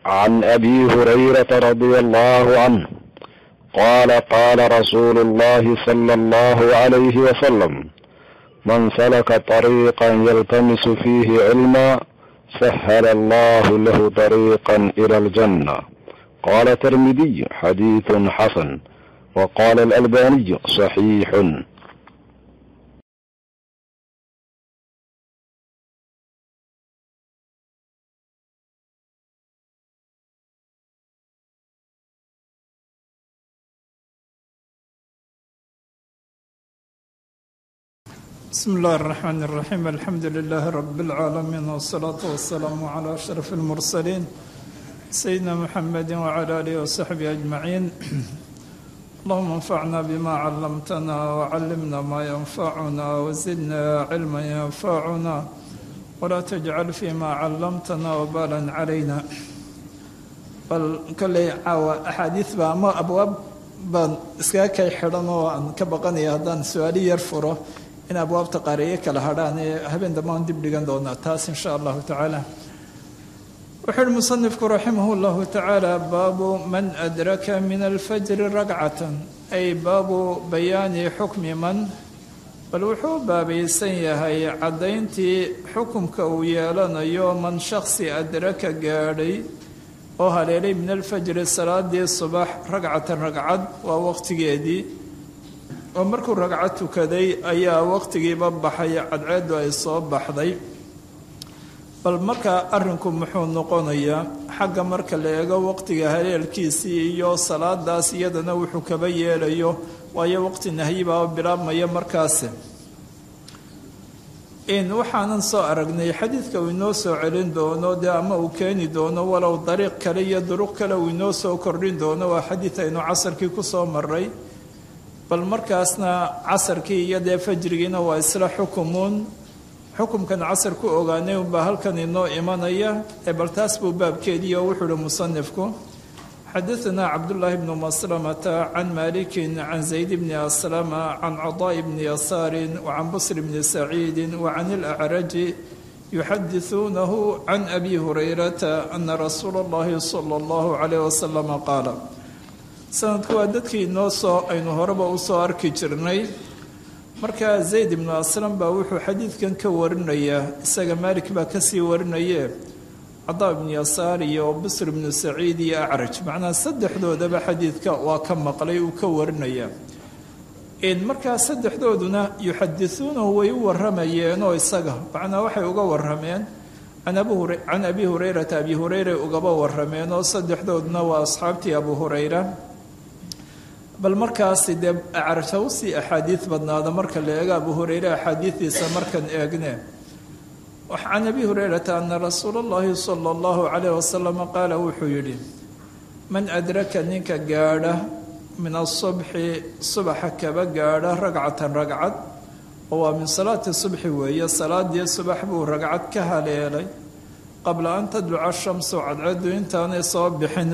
عن ابي هريره رضي الله عنه قال قال رسول الله صلى الله عليه وسلم من سلك طريقا يلتمس فيه علما سهل الله له طريقا الى الجنه قال الترمذي حديث حسن وقال الالباني صحيح بسم الله الرحمن الرحيم الحمد لله رب العالمين والصلاة والسلام على أشرف المرسلين سيدنا محمد وعلى آله وصحبه أجمعين اللهم انفعنا بما علمتنا وعلمنا ما ينفعنا وزدنا علما ينفعنا ولا تجعل فيما علمتنا وبالا علينا bal kolley caawa axaadiis baa ama abwaab baan iskaga kay xidhan oo aan ka baqanaya haddaan su-aali yar furo in abwaabta qaariyo kala hadhaan ee habeen dambaan dib dhigan doonaa taas insha allahu tacaala wuxuu uhi musanifku raximah llahu tacaala baabu man adraka min alfajri ragcatan ay baabu bayaani xukmi man bal wuxuu baabaysan yahay caddayntii xukumka uu yeelanayo man shaksi adraka gaadhay oo haleelay min alfajri salaadii subax ragcatan ragcad waa waqtigeedii oo markuu ragcad tukaday ayaa waqtigiiba baxay cadceeddu ay soo baxday bal markaa arrinku muxuu noqonayaa xagga marka la eego waqtiga haleelkiisii iyo salaadaas iyadana wuxuu kaba yeelayo waayo waqti nahyibaa bilaabmaya markaasi in waxaanan soo aragnay xadiidka uu inoo soo celin doono dee ama uu keeni doono walow dariiq kale iyo duruq kale uu inoo soo kordhin doono waa xadiid aynu casarkii ku soo maray bal markaasna casarkii iyo dee fajrigiina waa isla xukumuun xukumkan casar ku ogaanay unbaa halkan inoo imanaya ee bal taas buu baabkeedii oo wuxuu uhi musanifku xadaثna cabdالlahi bn maslamata can maliki can zayd bni aslama can caطاء bni yasaari وcan bsr bni saciidi وcan اlأcraji yuxadiثuunahu can abi hurayrata ana rasuula اllahi slى اllahu عalيh waslm qaala sanadku waa dadkii inoo soo aynu horeba usoo arki jirnay markaa zayd ibnu aslam baa wuxuu xadiidkan ka warinayaa isaga maalik baa kasii warinaye cadaa ibnu yasaar iyo bisr ibnu saciid iyo acraj macnaha saddexdoodaba xadiidka waa ka maqlay uu ka warinayaa markaa saddexdooduna yuxadisuunahu way u waramayeenoo isaga macnaa waxay uga warameen can abi hurayrata abi hureyra ugaba warameen oo saddexdooduna waa asxaabtii abu hureyra bal markaasi dee acraj hawsii axaadiid badnaada marka la eego abu hureyre axaadiidiisa markan eegne can abi hureyrata ana rasuula اllahi salى اllahu calayh wasalam qaala wuxuu yidhi man adraka ninka gaadha min asubxi subaxa kaba gaadha ragcatan ragcad oo waa min salaati subxi weeye salaadii subax buu ragcad ka haleelay qabla an tadluca shamsu cadceedu intaanay soo bixin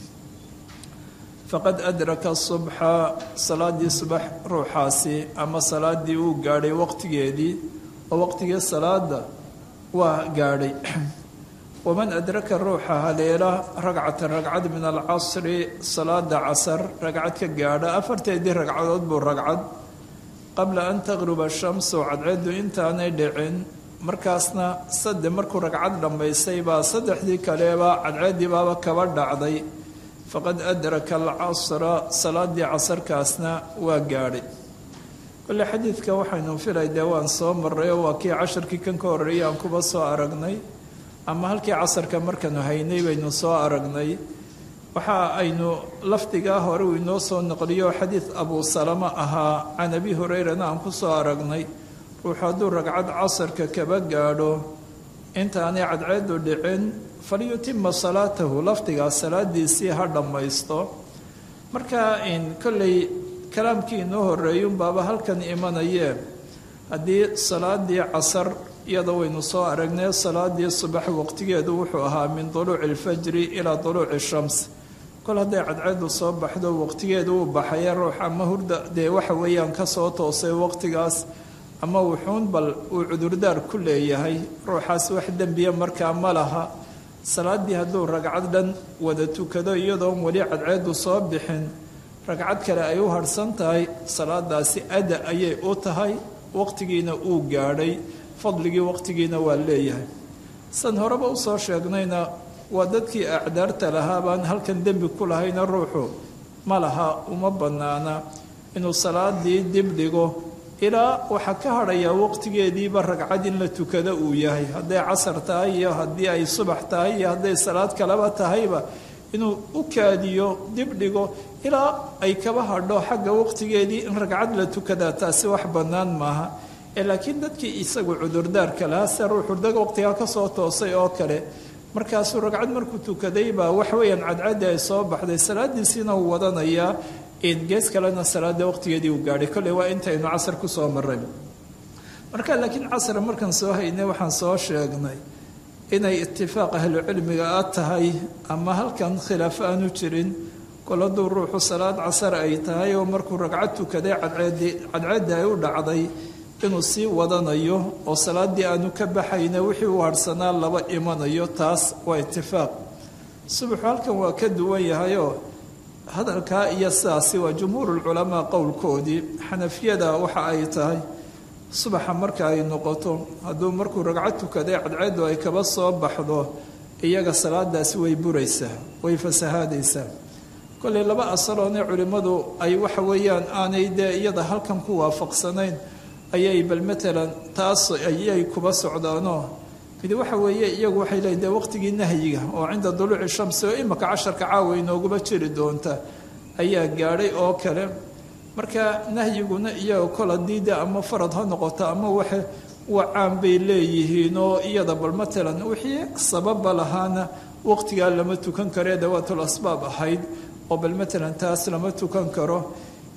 faqad adraka subxa salaadii subax ruuxaasi ama salaadii uu gaadhay waqtigeedii oo waqtigii salaada waa gaadhay waman adraka ruuxa haleela ragcatan ragcad min alcasri salaada casar ragcad ka gaadha afarteedii ragcadood buu ragcad qabla an taqruba shamsu cadceedu intaanay dhicin markaasna sade markuu ragcad dhammaystay baa saddexdii kaleeba cadceeddii baaba kaba dhacday faqad adraka alcasra salaadii casarkaasna waa gaadhay kole xadiidka waxaynu filay dee waan soo maray oo waa kii casharkii kan ka horreeyay aan kuba soo aragnay ama halkii casarka markaanu haynay baynu soo aragnay waxa aynu lafdigaa hore uu inoo soo noqliyo xadiid abuu salama ahaa can abi hureyrana aan ku soo aragnay ruux hadduu ragcad casarka kaba gaadho intaanay cadceedu dhicin falyutima salaatahu lafdigaas salaadiisii ha dhammaysto marka in kolley kalaamkii inoo horreeyunbaaba halkan imanayee haddii salaadii casar iyada waynu soo aragnay salaadii subax waqtigeedu wuxuu ahaa min duluuci alfajri ilaa duluuci shams kol hadday cadceedu soo baxdo waqtigeedu uu baxaya ruux ama hurda dee waxa weeyaan kasoo toosay waqtigaas ama wuxuun bal uu cudurdaar ku leeyahay ruuxaas wax dembiya markaa ma laha salaaddii hadduu ragcad dhan wada tukado iyadoon weli cadceedu soo bixin ragcad kale ay u harhsan tahay salaadaasi ada ayay u tahay waqtigiina uu gaadhay fadligii waqtigiina waa leeyahay san horeba usoo sheegnayna waa dadkii acdaarta lahaa baan halkan dembi ku lahayna ruuxu ma laha uma bannaana inuu salaadii dib dhigo ilaa waxaa ka hadhayaa waqtigeediiba ragcad in la tukado uu yahay hadday casar tahay iyo haddii ay subax tahay iyo hadday salaad kaleba tahayba inuu u kaadiyo dib dhigo ilaa ay kaba hadho xagga waqtigeedii in ragcad la tukadaa taasi wax bannaan maaha ee laakiin dadkii isagu cudurdaarka lahaa se ruuxu dag waqtigaa kasoo toosay oo kale markaasuu ragcad markuu tukaday baa waxweeyaan cadcaddi ay soo baxday salaadiisiina uu wadanayaa gees kalena salaada waqtigeedii uu gaadhay kolley waa intaynu casar kusoo maray marka laakiin casra markaan soo haynay waxaan soo sheegnay inay itifaaq ahlucilmiga a tahay ama halkan khilaaf aanu jirin kol hadduu ruuxu salaad casar ay tahay oo markuu ragcad tukaday cadceeddi ay u dhacday inuu sii wadanayo oo salaaddii aanu ka baxayna wixii u harhsanaa laba imanayo taas waa itifaaq subaxu halkan waa ka duwan yahayoo hadalkaa iyo sidaasi waa jumhuurulculamaa qowlkoodii xanafiyada waxa ay tahay subaxa marka ay noqoto hadduu markuu ragcad tukaday cadceeddu ay kaba soo baxdo iyaga salaadaasi way buraysaa way fasahaadaysaa kolley laba asaloone culimmadu ay waxa weeyaan aanay dee iyada halkan ku waafaqsanayn ayay bal matalan taas ayay kuba socdaanoo mid waxa weeye iyagu waxay leeyiin dee waqtigii nahyiga oo cinda duluuci shamsi oo imaka casharka caawa inooguba jiri doonta ayaa gaadhay oo kale marka nahyiguna iyaga kol haddii de ama farad ha noqoto ama waxa wacaan bay leeyihiin oo iyada bal matalan wixii sababa lahaana waqtigaa lama tukan karee dawaatul asbaab ahayd oo bal matalan taas lama tukan karo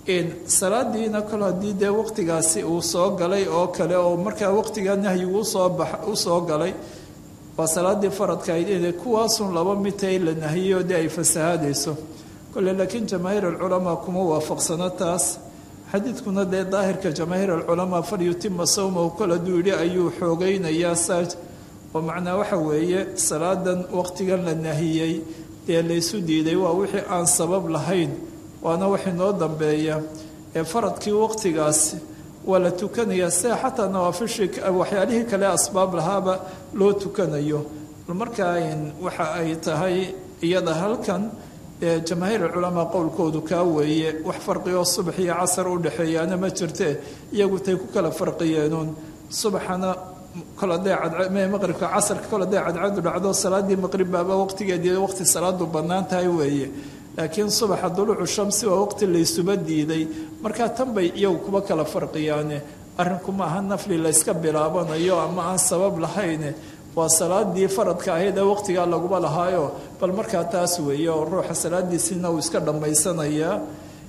salaadiina kol haddii dee waqtigaasi uu soo galay oo kale oo markaa waqtigaa nahyigu usoo bax usoo galay waa salaadii faradkahayd inay kuwaasun laba midtay la nahiyo dee ay fasahaadayso kole laakiin jamaahiir alculamaa kuma waafaqsano taas xadiidkuna dee daahirka jamaahiir alculamaa falyutima sawmahu kol hadduu yidhi ayuu xoogaynayaa saaj oo macnaa waxa weeye salaadan waqtigan la nahiyey dee laysu diiday waa wixii aan sabab lahayn waana wax inoo dambeeya ee faradkii waqtigaas waa la tukanayaa sida xataa nawaafishii waxyaalihii kale asbaab lahaaba loo tukanayo markaa waxa ay tahay iyada halkan jamaahiir culamaa qowlkoodu kaa weeye wax farqioo subax iyo casar u dhexeeyaana ma jirte iyagu tay ku kala farqiyeenuun subaxana kol haday maqribka casarka kol haday cadcadu dhacdo salaadii maqrib baaba waqtigeedii waqti salaadu bannaan tahay weeye laakiin subaxa duluucu shamsi waa waqti laysuba diiday markaa tan bay iyagu kuba kala farqiyaane arrinku ma aha nafli layska bilaabanayo ama aan sabab lahayne waa salaadii faradka ahayd ee waqtigaa laguba lahaayo bal markaa taas weeye oo ruuxa salaadiisiina uu iska dhammaysanayaa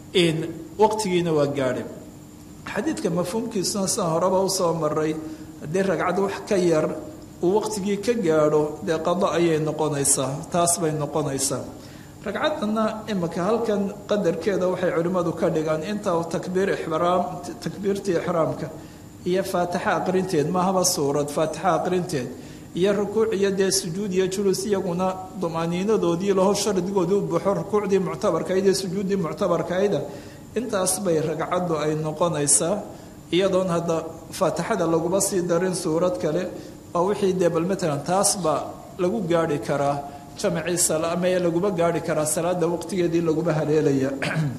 waqtigiina waa gaadhay xadiidka mafhuumkiisuna sidaan horeba usoo maray haddii ragcad wax ka yar uu waqtigii ka gaadho dee qado ayay noqonaysaa taas bay noqonaysaa ragcaddana imika halkan qadarkeeda waxay culimmadu ka dhigaan inta takbiir ixraam takbiirtii ixraamka iyo faatixa aqrinteed mahaba suurad faatixa aqrinteed iyo rukuuc iyo dee sujuud iyo julus iyaguna dumaaniinadoodii laho shardigoodii u buuxo rukuucdii muctabarkayd iyo sujuuddii muctabarkayda intaas bay ragcaddu ay noqonaysaa iyadoon hadda faatixada laguma sii darin suurad kale waa wixii dee bal matalan taas baa lagu gaarhi karaa jamacii salaamee laguma gaarhi karaa salaada waqtigeedii laguma haleelaya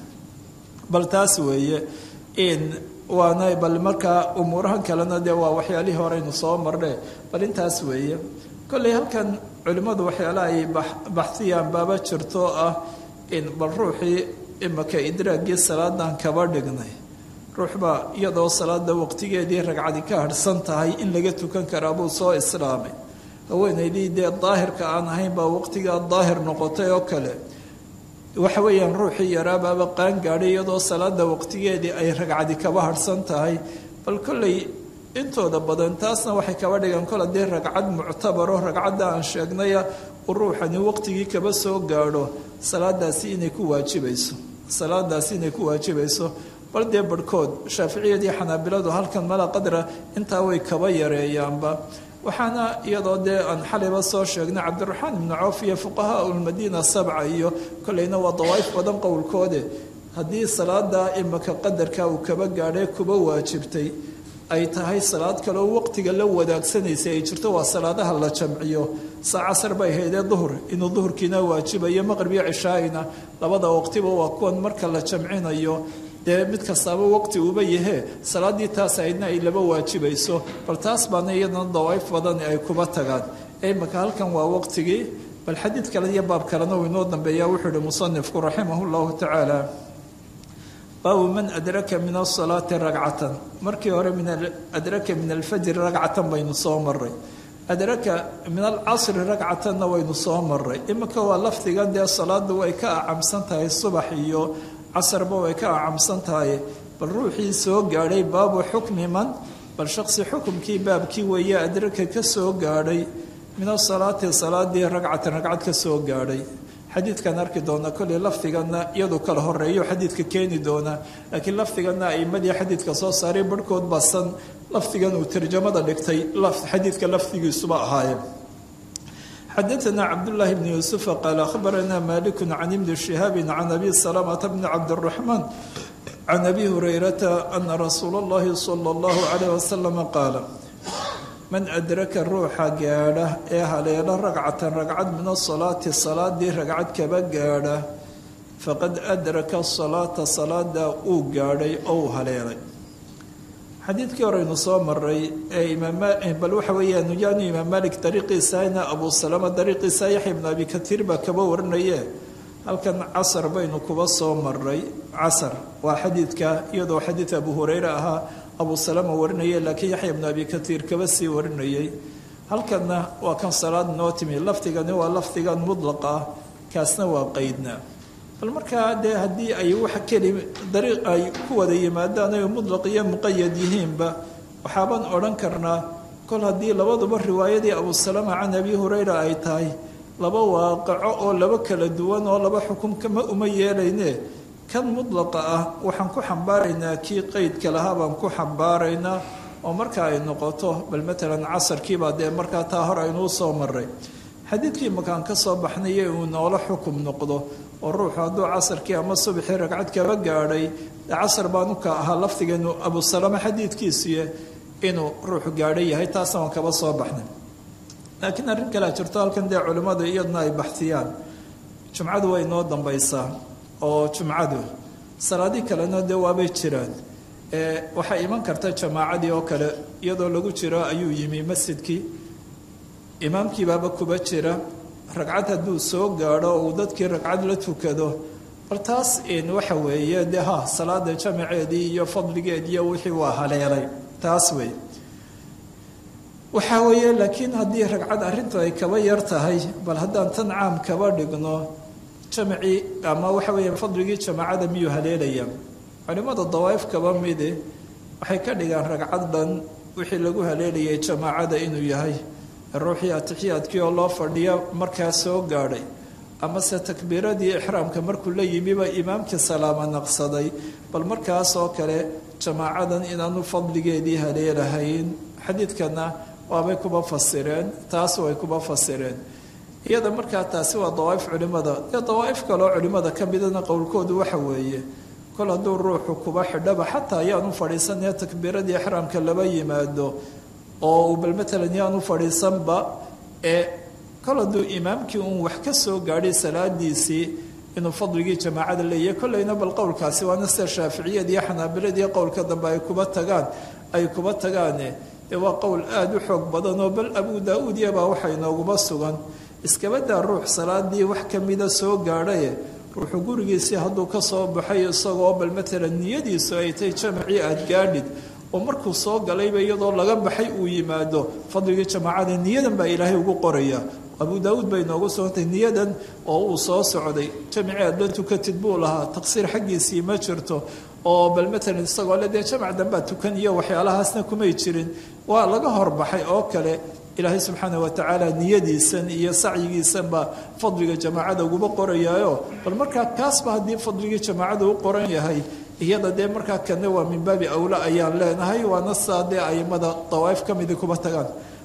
bal taas weeye in waana bal markaa umuurahan kalena dee waa waxyaalihii horeynu soo marne bal intaas weeye kolley halkan culimmadu waxyaala ay baxiyaan baaba jirto ah in bal ruuxii imika idraagii salaadan kaba dhignay ruuxbaa iyadoo salaada waqtigeedii ragcadi ka harhsan tahay in laga tukan karaa buu soo islaamay haweenaydii dee daahirka aan ahayn baa waqtigaa daahir noqotay oo kale waxa weeyaan ruuxii yaraabaaba qaan gaadhay iyadoo salaada waqtigeedii ay ragcadi kaba harhsan tahay bal kolley intooda badan taasna waxay kaba dhigaan kol haddii ragcad muctabaro ragcadda aan sheegnaya uu ruuxani waqtigii kaba soo gaadho salaadaasi inay ku waajibayso salaadaasi inay ku waajibayso bal dee barhkood shaaficiyadii xanaabiladu halkan mala qadra intaa way kaba yareeyaanba waxaana iyadoo dee aan xalayba soo sheegnay cabdiraxmaan ibnu cawf iyo fuqahaa ulmadiina sabca iyo kolleyna waa dawaa'if badan qowlkoode haddii salaada imaka qadarka uu kaba gaadhay kuba waajibtay ay tahay salaad kale oo waqtiga la wadaagsanaysa ay jirto waa salaadaha la jamciyo saa casar bay haydee duhur inuu duhurkiina waajibayo maqrib iyo cishaa'ina labada waqtiba waa kuwan marka la jamcinayo dee mid kastaaba waqti uba yahee salaaddii taas aydna ay laba waajibayso bal taas baana iyadana dawaa'if badan ay kuba tagaan imaka halkan waa waqtigii bal xadiid kale iyo baab kalena uu inoo dambeeya wuxuu ihi musanifku raximah llahu tacaala baabu man adraka min asalaati ragcatan markii hore min adraka min alfajri ragcatan baynu soo maray adraka min alcasri ragcatanna waynu soo maray iminka waa lafdigan dee salaadu way ka acamsan tahay subax iyo casarba way ka acamsan tahay bal ruuxii soo gaadhay baabu xukmi man bal shaqsi xukumkii baabkii weeye adraka ka soo gaadhay min asalaati salaadii ragcatan ragcad ka soo gaadhay xadiidkan arki doona kolley lafdiganna iyadu kala horeeyo xadiidka keeni doona laakiin lafdiganna aimadii xadiidka soo saaray barhkood basan lafdigan uu tarjamada dhigtay xadiidka lafdigiisuba ahaayeen xadaثna cabdالlahi bn yuusufa qaal akhbarana maliku can ibni shihaabi can abi salamata bni cabdالraxmaan can abi hurayrata ana rasuula اllahi salى اllahu عalayh wasalam qaala man adraka ruuxa gaadha ee haleelo ragcatan ragcad min asalaati salaadii ragcad kaba gaadha faqad adraka salaata salaada uu gaadhay ou haleelay xadiidkii horeynu soo maray ee bal waxa weeyaan yaanu imaam malik dariiqiisana abu salama dariiqiisa yaxya ibnu abi katiir baa kaba warinaye halkan casar baynu kuba soo maray casar waa xadiidka iyadoo xadiid abu hureyre ahaa abu salama warinaya laakiin yaxya ibnu abi katiir kaba sii warinayay halkanna waa kan salaad noo timi lafdigani waa lafdigan mudlaq ah kaasna waa qeydna bal markaa dee haddii ay wax keli dariiq ay ku wada yimaadaan ay mudlaq iyo muqayad yihiinba waxaabaan odhan karnaa kol haddii labaduba riwaayadii abu salama can abi hureyra ay tahay laba waaqaco oo laba kala duwan oo laba xukumkama uma yeelayne kan mudlaqa ah waxaan ku xambaaraynaa kii qeydka lahaa baan ku xambaaraynaa oo marka ay noqoto bal matalan casarkiibaa dee markaa taa hor aynuu soo maray xadiidkii makaan ka soo baxnaye uu noola xukum noqdo oo ruuxu hadduu casarkii ama subaxii ragcad kaba gaadhay dee casar baanu ka ahaa lafdigeenu abu salama xadiidkiisiiye inuu ruuxu gaadho yahay taasna waan kaba soo baxnay laakiin arrin kalea jirto halkan dee culimmadu iyadna ay baxtiyaan jumcadu way noo dambaysaa oo jumcadu salaadii kalena dee waabay jiraan waxaa iman karta jamaacadii oo kale iyadoo lagu jiro ayuu yimi masjidkii imaamkiibaaba kuba jira ragcad hadduu soo gaadho uu dadkii ragcad la tukado bal taas waxa weeye dee ha salaada jamaceedii iyo fadligeediiyo wixii waa haleelay taas wey waxaa weeye laakiin haddii ragcad arrintu ay kaba yar tahay bal haddaan tan caam kaba dhigno jamacii ama waxa weeya fadligii jamaacada miyuu haleelaya culimmada dawaa'if kaba midi waxay ka dhigaan ragcad dhan wixii lagu haleelayay jamaacada inuu yahay ruuxii atixiyaadkii oo loo fadhiya markaa soo gaadhay amase takbiiradii ixraamka markuu la yimiba imaamkii salaama naqsaday bal markaas oo kale jamaacadan inaanu fadligeedii haleelahayn xadiidkana waabay kuba fasireen taas way kuba fasireen iyada markaa taasi waa dawaa'if culimada dee dawaa'if kaloo culimada ka midana qowlkoodu waxa weeye kol hadduu ruuxu kuba xidhaba xataa ayaanu fadhiisanee takbiiradii ixraamka laba yimaado oo uu bal matalan yaanu fadhiisanba ee kol hadduu imaamkii uun wax ka soo gaadhay salaadiisii inuu fadligii jamaacada leeyahay kollayna bal qowlkaasi waana sida shaaficiyad iyo xanaabilad iyo qowlka dambe ay kuba tagaan ay kuba tagaane dee waa qowl aada u xoog badan oo bal abu daa-uud iyabaa waxa inooguba sugan iskabadaa ruux salaadii wax kamida soo gaadhaye ruuxu gurigiisii hadduu ka soo baxay isagoo bal matalan niyadiisu ay tahay jamacii aada gaadhid oo markuu soo galayba iyadoo laga baxay uu yimaado fadligii jamaacada niyadan baa ilaahay ugu qoraya abu daauud bay noogu sugantay niyadan oo uu soo socday jamacii aad la tukatid buu lahaa taqsiir xaggiisii ma jirto oo bal matalan isagoo le dee jamac dambaa tukan iyo waxyaalahaasna kumay jirin waa laga horbaxay oo kale ilaahay subxaana watacaala niyadiisan iyo sacyigiisanbaa fadliga jamaacada uguba qorayaayo bal markaa kaasba haddii fadligii jamaacada u qoran yahay iyada dee markaa kana waa min baabi awla ayaan leenahay waana saa dee aimada dawaa'if ka midi kuba tagaan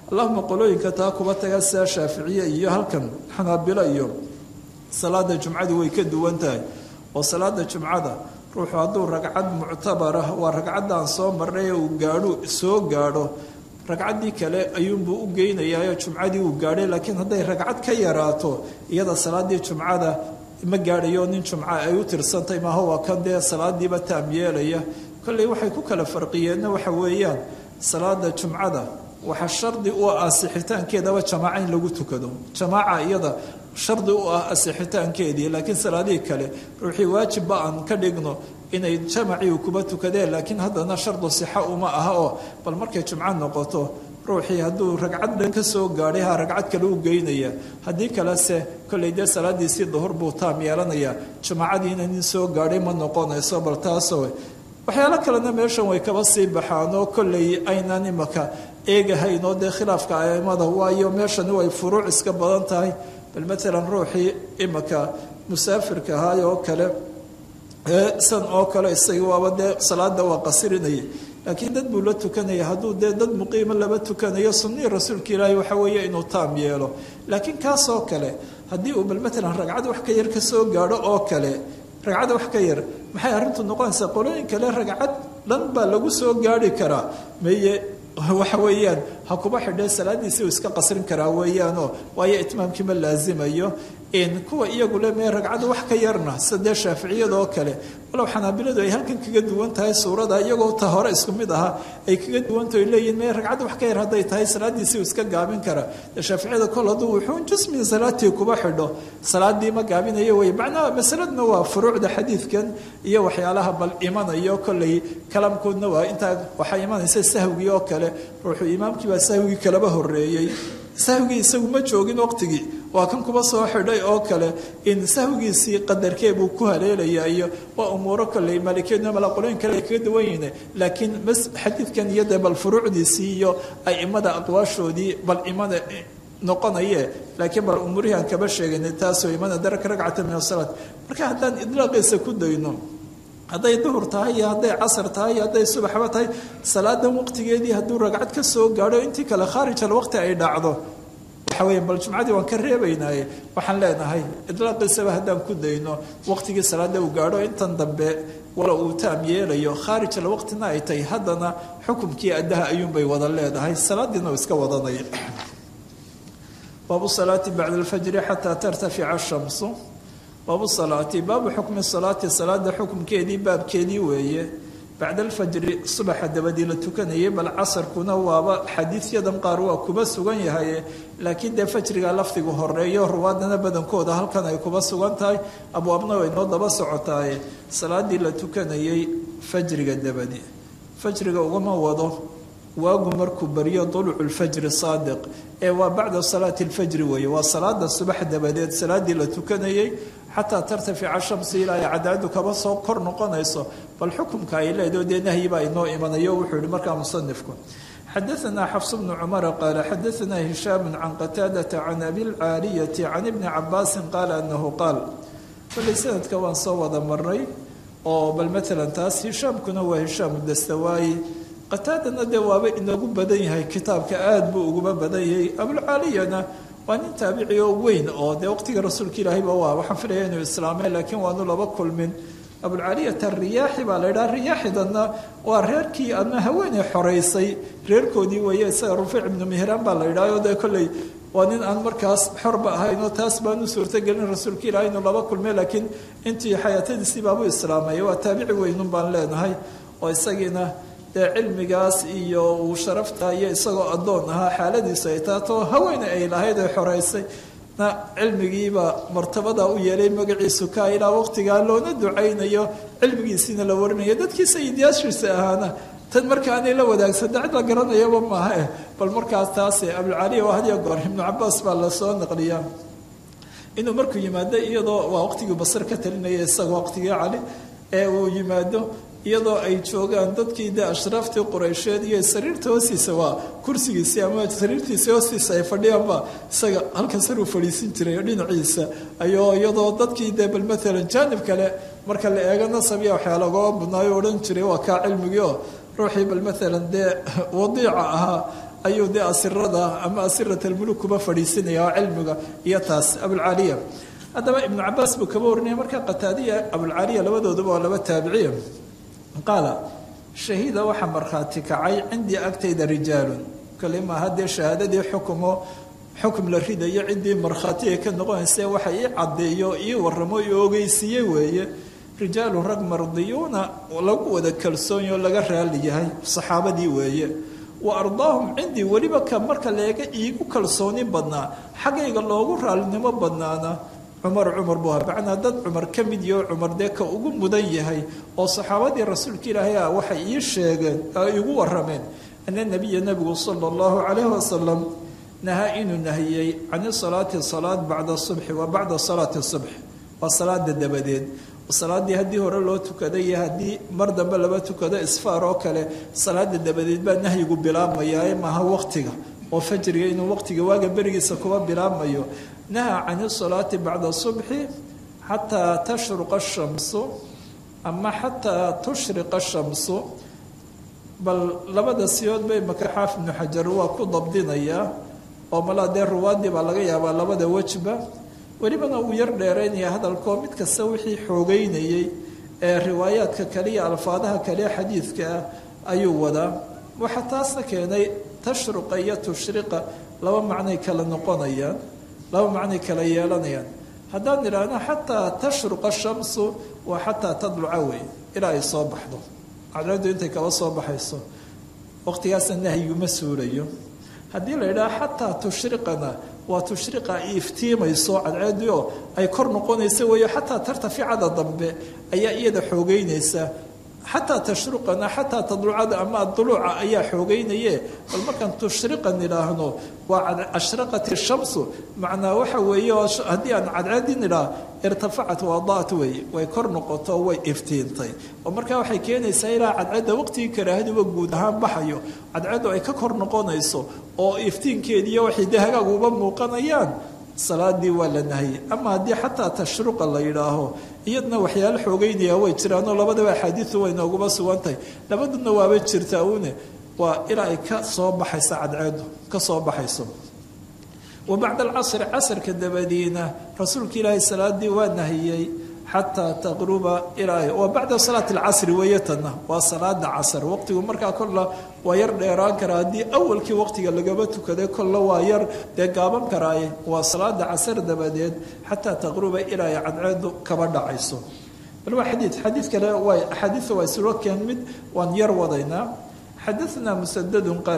allahuma qolooyinka taa kuba taga sida shaaficiye iyo halkan xanaabilo iyo salaada jumcadu way ka duwan tahay oo salaada jumcada ruuxu hadduu ragcad muctabar ah waa ragcaddaan soo marnay uu gaadho soo gaadho ragcaddii kale ayuunbuu u geynayaayo jumcadii uu gaadhay laakiin hadday ragcad ka yaraato iyada salaadii jumcada ma gaadhayo nin jumca ay u tirsantay maaha waa kan dee salaadiiba taam yeelaya kolley waxay ku kala farqiyeenna waxa weeyaan salaada jumcada waxaa shardi u ah asixitaankeedaba jamaaca in lagu tukado jamaaca iyada shardi u ah asixitaankeedii laakiin salaadihii kale ruuxii waajibba aan ka dhigno inay jamacii kuba tukadeen laakiin haddana shardu sixa uma aha oo bal markay jumco noqoto ruuxii hadduu ragcad dhan ka soo gaadhay ha ragcad kale u geynaya haddii kalese kolley dee salaadiisii duhur buu taam yeelanayaa jamaacadiina nin soo gaadhay ma noqonayso bal taasoo waxyaalo kalena meeshan way kaba sii baxaan oo kolley aynaan imaka eegahayn oo dee khilaafka aimada waayo meeshani way furuuc iska badan tahay bal matalan ruuxii imaka musaafirka ahaay oo kale san oo kale isaga waaba dee salaada waa qasirinaya laakiin dad buu la tukanaya hadduu dee dad muqiimo laba tukanayo sunnihii rasuulka ilaahi waxa weeye inuu taam yeelo laakiin kaasoo kale haddii uu bal matalan ragcad wax ka yar ka soo gaadho oo kale ragcad wax ka yar maxay arrintu noqonaysaa qolooyin kale ragcad dhan baa lagu soo gaadhi karaa meye waxa weeyaan ha kuba xidhee salaadiisi uu iska qasrin karaa weeyaanoo waayo itmaamkii ma laazimayo kuwa iyagu le mee ragcada wax ka yarna sida dee shaaficiyada oo kale walow xanaabiladu ay halkan kaga duwan tahay suurada iyagoo ta hore isku mid ahaa ay kaga duwanta ay leeyihin mee ragcadda wax ka yar hadday tahay salaadiisii uu iska gaabin karaa dee shaaficiyada kol hadduu wuxuun jus min salaatii kuba xidho salaadii ma gaabinayo wey macnaha masaladna waa furuucda xadiidkan iyo waxyaalaha bal imanayo kolley kalaamkoodna waa intaa waxaa imanaysa sahwigii oo kale ruuxuu imaamkii baa sahwigii kalaba horeeyey sahwigii isagu ma joogin waqtigii waa kan kuba soo xidhay oo kale in sahwigiisii qadarkee buu ku haleelaya iyo waa umuuro kolley maalikiyadna malaqolooyin kale ay kaga duwan yihiin laakiin xadiidkan iyo dee bal furuucdiisii iyo aimada aqwaashoodii bal imada noqonaye laakiin bal umuurihii aan kaba sheeganay taasoo imana daraka ragcata min asalaat marka haddaan idlaaqiisa ku dayno hadday duhur tahay iyo hadday casar tahay iyo hadday subaxba tahay salaadan waqtigeedii hadduu ragcad ka soo gaadho intii kale khaarij alwaqti ay dhacdo waxa weya bal jumcadii waan ka reebaynaaye waxaan leenahay idlaaqiisaba haddaan ku dayno waqtigii salaada uu gaadho intan dambe wala uu taam yeelayo khaarij alwaqtina ay tahay haddana xukumkii addaha ayuunbay wada leedahay salaadiina uu iska wadanaya baabu salaati bacda alfajri xataa tartafica shamsu baabu salaati baabu xukmi salaati salaada xukumkeedii baabkeedii weeye bacda alfajri subaxa dabadii la tukanayay bal casarkuna waaba xadiidyadan qaar waa kuba sugan yahay laakiin dee fajriga lafdigu horeeyo ruwaadana badankooda halkan ay kuba sugan tahay abwaabna way noo daba socotaaye salaadii la tukanayay fajriga dabadi fajriga ugama wado waagu markuu baryo dulucu lfajri saadiq ee waa bacda salaati lfajri weeye waa salaada subax dabadeed salaadii la tukanayay xataa tartafica shamsi ilaa ay cadaadu kaba soo kor noqonayso bal xukumka ay leedaho dee nahyiba inoo imanayo wuxuu yihi markaa musanifku xadaanaa xafs bnu cumara qaala xadaanaa hishaamu can qataadata can abilcaaliyati can ibni cabaasin qaala anahu qaal kolley sanadka waan soo wada marnay oo bal maalan taas hishaamkuna waa hishaamu dastawaayi qataadana dee waaba inagu badan yahay kitaabka aada buu uguba badan yahay abulcaaliyana waa nin taabici oo weyn oo dee waqtiga rasuulka ilaahayba waa waxaan filaya inuu islaamay laakiin waanu laba kulmin abulcaaliyata riyaaxi baa la yidhaha riyaaxidana waa reerkii ama haweeney xoreysay reerkoodii weeye isaga rufiic ibnu mihraan baa la yidhaha oo dee kolley waa nin aan markaas xorba ahaynoo taas baanu suurtagelin rasuulka ilahay inuu laba kulmay laakiin intii xayaatadiisii baabuu islaamay waa taabici weynun baan leenahay oo isagiina dee cilmigaas iyo uu sharafta iyo isagoo addoon ahaa xaaladiisu ay taatoo haweene ay lahayd ay xoreysay na cilmigiiba martabada u yeelay magaciisu kaa ilaa waqtigaa loona ducaynayo cilmigiisiina la warinayo dadkii sayidyaashiisa ahaana tan marka aanay la wadaagsan dacid la garanayaba maaha eh bal markaas taase abulcaliya waa hadiya goor ibnu cabaas baa lasoo naqliyaa inuu markuu yimaado iyadoo waa waqtigii basar ka talinaya isagoo waqtigii cali ee uu yimaado iyadoo ay joogaan dadkii de ashraaftii qureysheed iyo sariirta hoostiisa waa kursigiisii ama sariirtiisii hoostiisa ay fadhiyaanba isaga halkan saruu fadhiisin jiray dhinaciisa ayoo iyadoo dadkii de bal maalan jaanib kale marka la eego nasabiya waxyaa lagoo badnaayo odhan jiray waa kaa cilmigii oo ruuxii bal maalan dee wadiica ahaa ayuu dee asirada ama asirat almuluk kuba fadhiisinaya oo cilmiga iyo taas abulcaaliya haddaba ibnu cabaas buu kaba warinaya marka qataadiya abulcaaliya labadooduba waa laba taabiciya qaala shahiida waxaa markhaati kacay cindii agtayda rijaalun kale maaha dee shahaadadii xukumo xukum la ridayo ciddii markhaati ay ka noqonaysa waxa ii caddeeyo ii waramo ii ogeysiiye weeye rijaalun rag mardiyuuna lagu wada kalsoonyo laga raali yahay saxaabadii weeye wa ardaahum cindii weliba ka marka leega iigu kalsooni badnaa xaggayga loogu raalinimo badnaana cumar cumar buu ahaa macnaa dad cumar ka mid yaho cumar dee ka ugu mudan yahay oo saxaabadii rasuulka ilaahay ah waxay ii sheegeen oo iigu warameen ana nabiya nabigu sala allahu calayhi wasalam nahaa inuu nahiyey can salaati salaad bacda subxi wa bacda salaati subx waa salaada dabadeed salaadii haddii hore loo tukada iyo haddii mar dambe laba tukado isfaar oo kale salaada dabadeed baa nahyigu bilaabmayaa maaha waqtiga oo fajriga inuu waqtiga waaga berigiisa kuba bilaabmayo nahaa can salaati bacda subxi xataa tashruqa shamsu ama xataa tushriqa shamsu bal labada siyood bay maka xaafid ibnu xajar waa ku dabdinayaa oo malaa dee ruwaadii baa laga yaabaa labada wejba welibana uu yar dheeraynaya hadalkoo mid kasta wixii xoogeynayey ee riwaayaadka kaliya alfaadaha kale xadiidka ah ayuu wadaa waxaa taasna keenay tashruqa iyo tushriqa laba macnay kala noqonayaan laba macnay kala yeelanayaan haddaan idhaahno xataa tashruqa shamsu waa xataa tadluca wey ilaa ay soo baxdo cadceeddu intay kaba soo baxayso waqtigaasna nahyiguma suulayo haddii la yidhaha xataa tushriqana waa tushriqa ay iftiimayso cadceeddii oo ay kor noqonaysa weeyo xataa tartaficada dambe ayaa iyada xoogeynaysa xataa tashruqana xataa tadlucada ama aduluuca ayaa xoogeynaye bal markaan tushriqan idhaahno waa ashraqat shamsu macnaa waxa weeye haddii aan cadceedin idhaah irtafacat waadaat weeye way kor noqoto way iftiintay oo markaa waxay keenaysaa ilaa cadceedda waqtigii karaahaduba guud ahaan baxayo cadceeddu ay ka kor noqonayso oo iftiinkeediiyo waxay dee hagaaguba muuqanayaan salaadii waa la nahayey ama haddii xataa tashruqa la yidhaaho iyadna waxyaalo xoogeynaya way jiraanoo labadaba axaadiidu way nooguba sugantahay labaduna waaba jirtaa une waa ilaa ay ka soo baxayso cadceedu ka soo baxayso wa bacda alcasri casrka dabadiina rasuulka ilaahay salaadii waa nahiyey xataa taqruba ilaa waa bacda salaati alcasri weeye tanna waa salaada casr waqtigu markaa kolla waa yar dheeraan karaa haddii awalkii waqtiga lagaba tukaday kolla waa yar dee gaaban karaaye waa salaada casr dabadeed xataa taqruba ilaa ay cadceedu kaba dhacayso bal waa xadiid xadiid kale waa axaadiida waa islo keen mid waan yar wadaynaa xadaثna msdd qaal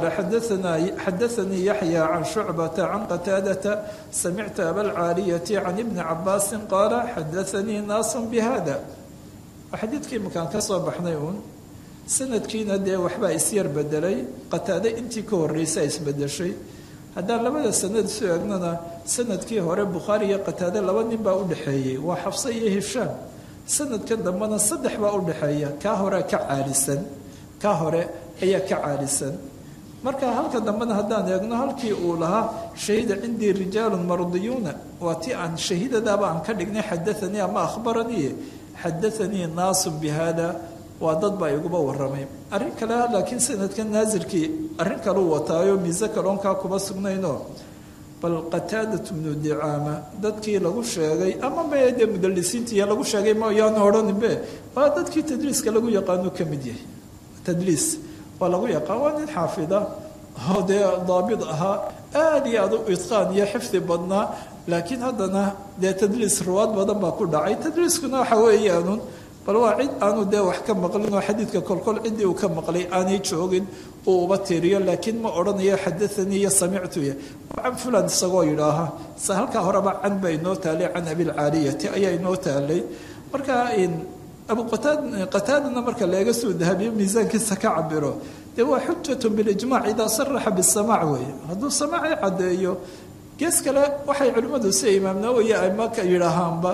xadaثanii yaxyى can shucbata can qataadata samictu abalcaaliyaةi can ibni cabaasi qaala xadaثanii naas bhada xadiidkii makaan ka soo baxnay uun sanadkiina dee waxbaa isyar bedelay qataade intii ka horeysa isbedeshay haddaan labada sanad isu egnana sanadkii hore bukhaari iyo qataade laba nin baa udhexeeyey waa xafse iyo hishaam sanadkan dambena saddex baa udhexeeya kaa hore ka caalisan ka hore ayaa ka caalisan marka halka dambena haddaan eegno halkii uu lahaa shahida cindii rijaalun mardiyuuna waa ti aan shahiidadaaba aan ka dhignay xadaanii ama akhbaranii xadaanii naasun bi hada waa dad baa iguba waramay arrin kale laakiin sanadka naasilkii arrin kaleu wataayo miise kaloonkaa kuma sugnayno bal qataadat bnu dicaama dadkii lagu sheegay ama me dee mudalisiintii lagu sheegay mayaanu odhaninbe waa dadkii tadliiska lagu yaqaano ka mid yahay tadliis waa lagu yaqaan waa nin xaafida oo dee daabid ahaa aada iyo aad u itqaan iyo xifdi badnaa laakiin haddana dee tadliis ruwaad badan baa ku dhacay tadliiskuna waxa weeyaanun bal waa cid aanu dee wax ka maqlin oo xadiidka kolkol ciddii uu ka maqlay aanay joogin uu uba tiriyo laakiin ma odhanayo xadaanii iyo samictuya can fulan isagoo yidhaaha se halkaa horeba can baa inoo taalay can abilcaaliyati ayaa inoo taalay marka abu qataadana marka laga soo dahabiyo miisaankiisa ka cabiro dee waa xujatu bilijmac idaa saraxa bisamac weeye hadduu samaaci caddeeyo gees kale waxay culimmadu sida imaam nawowi amaka yidhaahaanba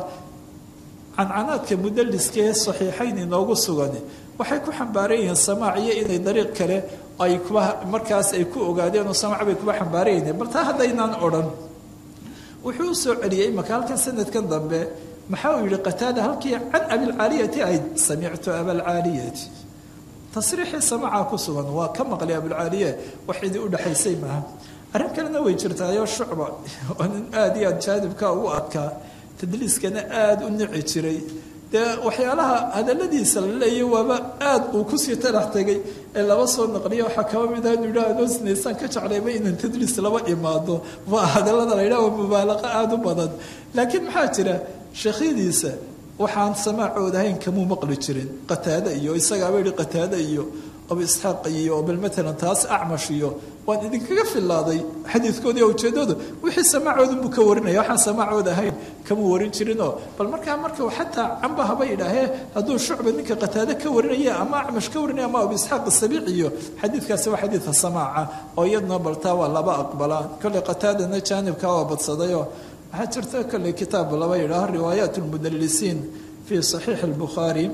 cancanaadka mudaliskee saxiixayn inoogu sugan waxay ku xambaaran yihiin samaac iyo inay dariiq kale ay kuba markaas ay ku ogaadeen oo samaac bay kuba xambaaran yihiin bal taa haddaynaan odhan wuxuu u soo celiyey imaka halkan sanadkan dambe maxaa uu yihi qataada halkii can abilcaaliyati ayd samictu abalcaaliyati tasriixii samacaa ku sugan waa ka maqlay abulcaaliye wax idii udhexaysay maaha arrin kalena way jirtaayo shucba oo nin aada iyo aad jaanibka ugu adkaa tadliiskana aada u nici jiray dee waxyaalaha hadaladiisa la leeyay waaba aada uu kusii talax tegay ee laba soo naqliya waxaa kaba mid ah inu yidhaha anoo sinaysaan ka jeclayba inaan tadliis laba imaado waa hadallada la yidhaha waa mubaalaqa aada u badan laakiin maxaa jira sheekhyadiisa waxaan samaacooda ahayn kamuu maqli jirin qataade iyo isagaaba yihi qataade iyo abu isxaaq iyo bal matalan taas acmash iyo waan idinkaga filaaday xadiidkoodii ujeedoodu wixii samaacoodanbuu ka warinaya waxaan samaacooda ahayn kamuu warin jirinoo bal markaa marka xataa camba haba yidhaahee hadduu shucba ninka qataade ka warinaya ama acmash ka warinaya ama abu isxaaq asabiic iyo xadiidkaasi waa xadiidka samaaca oo iyaduna baltaa waa laba aqbalaa kolley qataadana jaanibkaa waa badsadayoo waxaa jirta kolley kitaab laba yidhaaho riwaayaat lmudalisiin fii saxiixi albukhaari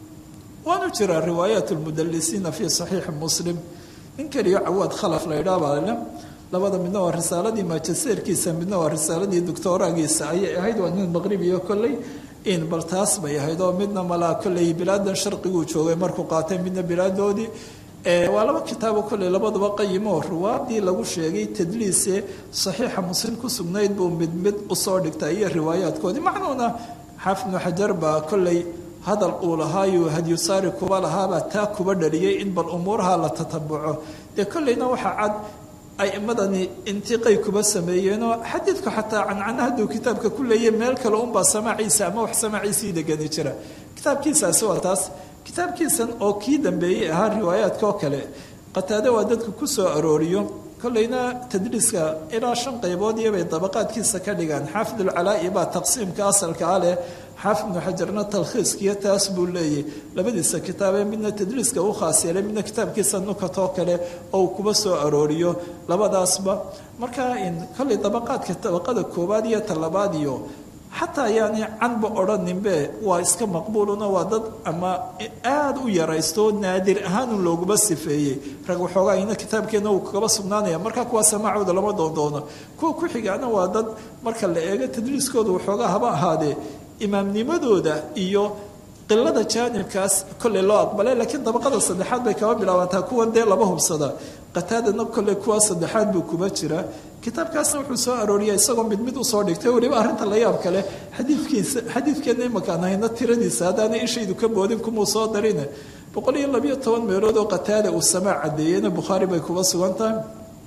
waanu jiraa riwaayaat lmudalisiina fii saxiixi muslim nin keliyo cawaad khalaf la yidhaah baa le labada midna waa risaaladii maajaseerkiisa midna waa risaaladii doctoraagiisa ayay ahayd waa nin maqribiyo kolley in bal taas bay ahayd oo midna malaa kolley bilaadan sharqiguu joogay markuu qaatay midna bilaadoodii waa laba kitaabo kolley labaduba qayimo riwaadii lagu sheegay tadliise saxiixa muslim ku sugnayd buu mid mid usoo dhigtay iyo riwaayaadkoodii macnuuna xaafid ibnu xajar baa kolley hadal uu lahaayo hadyusaari kuba lahaabaa taa kuba dhaliyay in bal umuuraha la tatabuco dee kolleyna waxaa cad aimadani intiqay kuba sameeyeenoo xadiidku xataa cancana hadduu kitaabka ku leeyay meel kale unbaa samaaciisa ama wax samaaciisii degani jira kitaabkiisaasi waa taas kitaabkiisan oo kii dambeeyey ahaa riwaayaadka oo kale qataade waa dadka ku soo arooriyo kolleyna tadriiska ilaa shan qaybood iyobay dabaqaadkiisa ka dhigaan xaafid ulcalaa'i baa taqsiimka asalkaa leh xaafid ibnu xajarna talkhiiskiyo taas buu leeyay labadiisa kitaabee midna tadriiska u khaas yeelay midna kitaabkiisa nukatoo kale oo uu kuba soo arooriyo labadaasba markaa kolley dabaqaadka dabaqada koowaad iyo talabaad iyo xataa yaani canba odhaninbe waa iska maqbuuluna waa dad ama aada u yaraysto naadir ahaanun looguma sifeeyey rag waxoogaa ina kitaabkeenna uu kagaba sugnaanaya markaa kuwa samaacooda lama doondoono kuwa ku xigaana waa dad marka la eego tadriiskooda waxoogaa haba ahaadee imaamnimadooda iyo qilada jaanibkaas kolley loo aqbalay laakiin dabaqada saddexaad bay kaba bilaabantaa kuwan dee laba hubsada qataadana kolley kuwa saddexaad buu kuba jiraa kitaabkaasna wuxuu soo arooriya isagoo mid mid usoo dhigtay weliba arrinta la yaab kale xadiidkiisa xadiidkeenna imakaan hayna tiradiisa haddaana ishaydu ka boodin kumuu soo darine boqol iyo labiyo toban meelood oo qataada uu samaa cadeeyeyna bukhaari bay kuba sugan tahay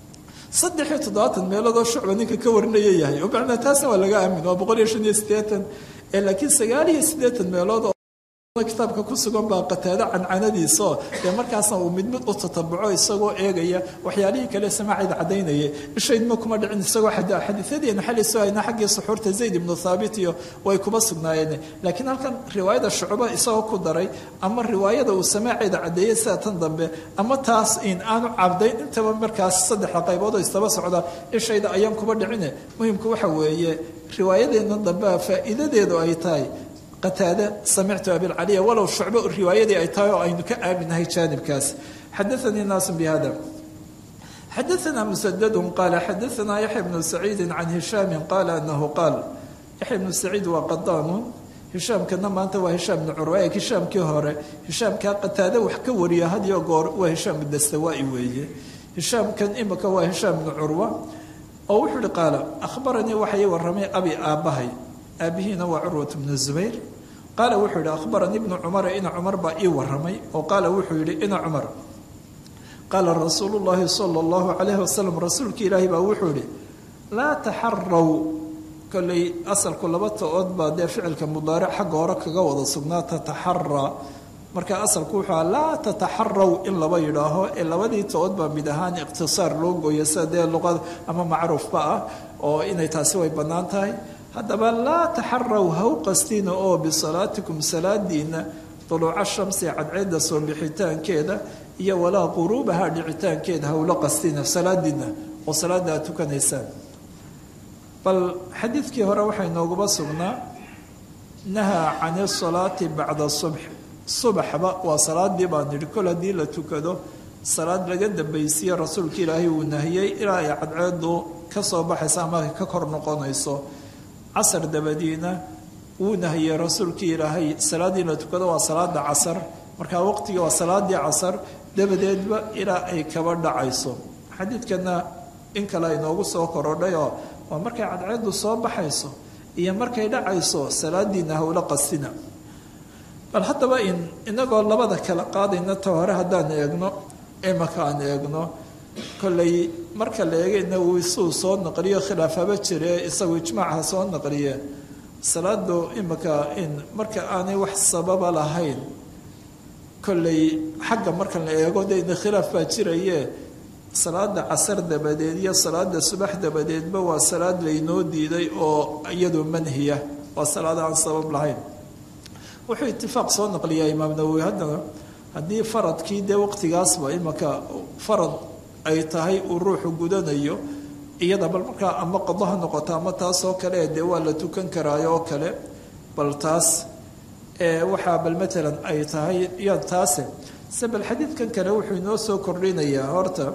saddex iyo toddobaatan meelood oo shucba ninka ka warinaya yahay oo macnaa taasna waa laga aamin waa boqol iyo shan iyo siddeetan laakiin sagaal iyo siddeetan meelood oo kitaabka ku sugan baa qataado cancanadiisaoo dee markaasna uu mid mid u tatabuco isagoo eegaya waxyaalihii kale samaacayda cadaynaya ishaydma kuma dhicin isagoo xadiiadeena xaliso hayna xaggii suxuurta zayd ibnu thaabit iyo way kuba sugnaayeen laakiin halkan riwaayada shucba isagoo ku daray ama riwaayada uu samaaceeda cadeeyey sida tan dambe ama taas in aanu cabdayn intaba markaas saddexda qaybood oo istaba socda ishayda ayaan kuba dhicine muhimku waxa weeye riwaayadeena dambea faa'iidadeedu ay tahay qataade samictu abilcaliya walow shucbo riwaayadii ay tahay oo aynu ka aaminahay jaanibkaas xadaanii naasu bihada xadaanaa musadadu qaala xadaanaa yaxya bnu saciidi can hishaami qaala anahu qaal yaxya bnu saciid waa qadaanun hishaamkana maanta waa hishaam bnu curwa ee hishaamkii hore hishaamkaa qataade wax ka wariya hadiyo goor waa hishaam dastawaa'i weeye hishaamkan imika waa hishaam bnu curwa oo wuxuu ihi qaala ahbaranii waxay waramay abi aabbahay aabihiina waa curwat bnu zubayr qaala wuxuu yihi ahbaranii ibnu cumara ina cumar baa ii waramay oo qaala wuxuu yihi ina cumar qaala rasuulu llaahi sala allahu calayhi wasalam rasuulka ilaahi baa wuxuu yihi laa taxaraw kolley asalku laba ta-ood baa dee ficilka mudaaric xagga hore kaga wada sugnaa tataxaraa marka asalku wuxuu aha laa tataxaraw in laba yidhaaho ee labadii ta-ood baa mid ahaan ikhtisaar loo gooya sida dee luqad ama macruufba ah oo inay taasi way bannaan tahay haddaba laa taxaraw haw qastiina oo bisalaatikum salaadiina duluuca shamsi cadceedda soo bixitaankeeda iyo walaa quruubaha dhicitaankeeda hawla qastina salaadiina oo salaada aad tukanaysaan bal xadiidkii hore waxay nooguba sugnaa nahaa can isalaati bacda subx subaxba waa salaadii baan nidhi kol haddii la tukado salaad laga dambaysiye rasuulka ilaahay uu nahiyey ilaa ay cadceedu ka soo baxaysa ama ka kor noqonayso casar dabadiina wuu nahiyey rasuulkii ilaahay salaaddii la tukado waa salaada casar markaa waqtiga waa salaadii casar dabadeedba ilaa ay kaba dhacayso xadiidkana in kale inoogu soo korodhay oo waa markay cadceedu soo baxayso iyo markay dhacayso salaadiina howlo qasina bal haddaba in inagoo labada kala qaadayna ta hore haddaan eegno imaka aan eegno kollay marka la eegayna uu isuu soo naqliyo khilaafaba jire isagu ijmaacha soo naqliye salaadu imaka in marka aanay wax sababa lahayn kollay xagga marka la eego dena khilaaf baa jiraye salaada casar dabadeed iyo salaada subax dabadeedba waa salaad laynoo diiday oo iyadu manhiya waa salaad aan sabab lahayn wuxuu itifaaq soo naqliyaa imaam nawowi haddana haddii faradkii dee waqtigaasba imaka farad ay tahay uu ruuxu gudanayo iyada bal markaa ama qado ha noqoto ama taas oo kale dee waa la tukan karaayo oo kale bal taas waxaa bal matalan ay tahay ya taase se bal xadiidkan kale wuxuu inoo soo kordhinayaa horta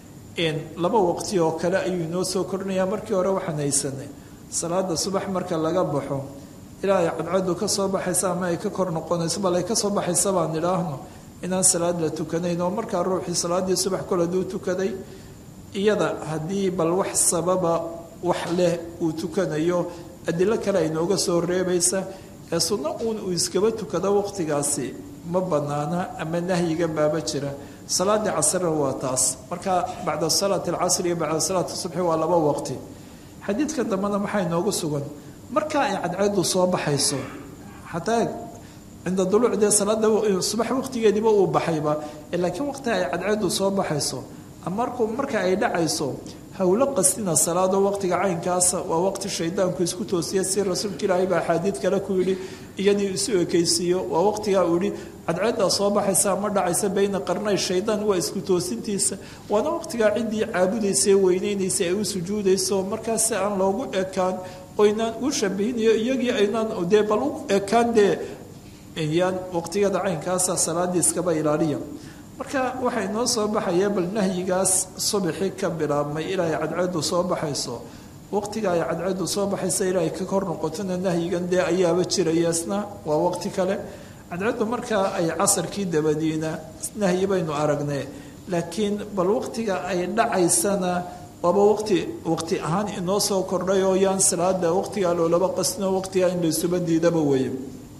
laba waqti oo kale ayuu inoo soo kordhinayaa markii hore waxaan haysanay salaada subax marka laga baxo ilaa ay cadcadu ka soo baxaysa ama ay ka kor noqonayso bal ay ka soo baxaysa baan idhaahno inaan salaad la tukanayn oo markaa ruuxii salaadii subax kol haduu tukaday iyada haddii bal wax sababa wax leh uu tukanayo adilo kale ay nooga soo reebaysa ee sunno uun uu iskaba tukado waqtigaasi ma banaana ama nahyiga baaba jira salaadii casrna waa taas marka bacda salaati alcasri iyo bacda salaati subxi waa laba waqti xadiidka dambena maxaa inoogu sugan marka ay cadceedu soo baxayso xataa cinda duluuc dee salaada subax waqtigeediiba uu baxayba laakiin waqti ay cadceedu soo baxayso marku marka ay dhacayso howlo qastina salaado waqtiga caynkaasa waa waqti shaydaanku isku toosiya si rasuulka ilaahay baa axaadiid kale ku yidhi iyadii isu ekaysiiyo waa waqtigaa uu yihi cadceeddaa soo baxaysa ama dhacaysa bayna qarnay shaydaan waa isku toosintiisa waana waqtigaa ciddii caabudaysa weyneynaysa ay u sujuudayso markaas si aan loogu ekaan oynaan u shabahinayo iyagii aynaan dee bal u ekaan dee yaan waqtigada caynkaasa salaadii iskaba ilaaliya marka waxay noo soo baxaya bal nahyigaas subaxi ka bilaabmay ilaa ay cadceedu soo baxayso waqtiga ay cadceedu soo baxaysa ilaa ay ka kor noqotona nahyigan dee ayaaba jiraya isna waa waqti kale cadceedu markaa ay casarkii dabadiina nahyi baynu aragnay laakiin bal waqtiga ay dhacaysana waaba waqti waqti ahaan inoo soo kordhay oo yaan salaada waqtigaa loolaba qasno waqtigaa in laysuba diidaba weye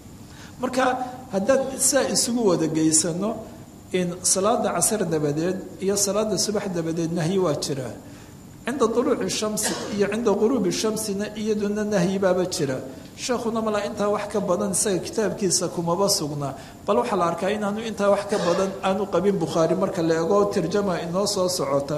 marka haddaan saa isugu wada geysano in salaada casar dabadeed iyo salaada subax dabadeed nahyi waa jiraa cinda duluuci shamsi iyo cinda quruubi shamsina iyaduna nahyi baaba jira sheekhuna malaa intaa wax ka badan isaga kitaabkiisa kumaba sugnaa bal waxaa la arkaa inaanu intaa wax ka badan aanu qabin bukhaari marka la eego tarjama inoo soo socota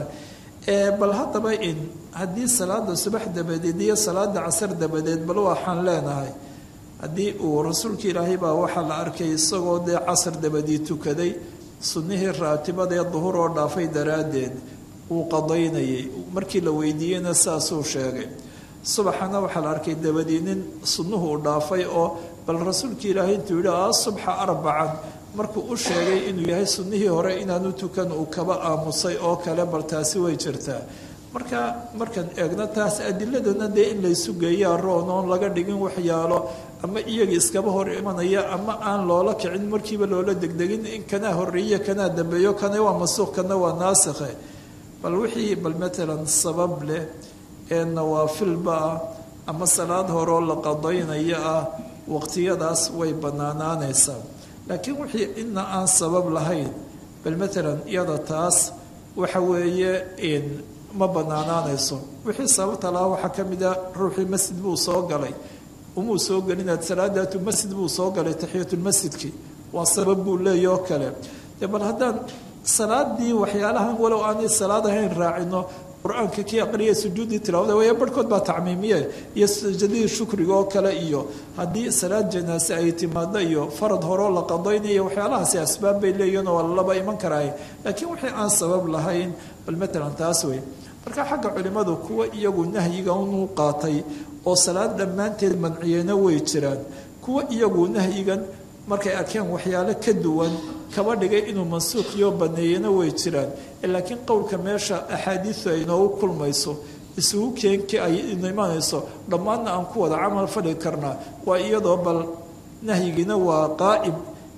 bal haddaba in haddii salaada subax dabadeed iyo salaada casar dabadeed bal waxaan leenahay haddii uu rasuulka ilaahay baa waxaa la arkay isagoo dee casar dabadii tukaday sunnihii raatibada ee duhur oo dhaafay daraaddeed uu qadaynayay markii la weydiiyeyna saasuu sheegay subaxana waxaa la arkay dabadii nin sunnuhu u dhaafay oo bal rasuulka ilaahay intuu yidhi a subxa arbacan markuu u sheegay inuu yahay sunnihii hore inaanu tukan uu kaba aamusay oo kale bal taasi way jirtaa marka markaan eegno taas adiladana dee in laysu geeyaa roon oon laga dhigin waxyaalo ama iyaga iskaba hor imanaya ama aan loola kicin markiiba loola degdegin in kanaa horeeye kanaa dambeeyo kana waa masuuq kana waa naasikhe bal wixii bal matalan sabab leh ee nawaafilba ah ama salaad horeoo la qadaynaya ah waqtiyadaas way banaanaanaysaa laakiin wixii ina aan sabab lahayn bal matalan iyada taas waxa weeye ma banaanaanayso wixii sababta lahaa waxaa ka mid a ruuxii masjid buu soo galay umuu soo gelinaad salaadaatu masjid buu soo galay taxiyatulmasjidki waa sabab buu leeya oo kale dee bal haddaan salaadii waxyaalahan walow aanay salaad ahayn raacino qur-aanka kii aqriya sujuuddii tilaawada waya barhkood baa tacmiimiye iyo sajadihii shukriga oo kale iyo haddii salaad janaase ay timaado iyo farad horeo la qadaynaya waxyaalahaasi asbaab bay leeyihin oo laba iman karaay laakiin wixii aan sabab lahayn bal matalan taas wey marka xagga culimmadu kuwa iyagu nahyiga unu qaatay oo salaad dhammaanteed manciyeyna way jiraan kuwa iyagu nahyigan markay arkeen waxyaalo ka duwan kaba dhigay inuu mansuuqiyo baneeyana way jiraan laakiin qowlka meesha axaadiidu ay inoogu kulmayso isugu keenki ay imanayso dhammaanna aan ku wada camal fadhi karnaa waa iyadoo bal nahyigiina waa qaa'im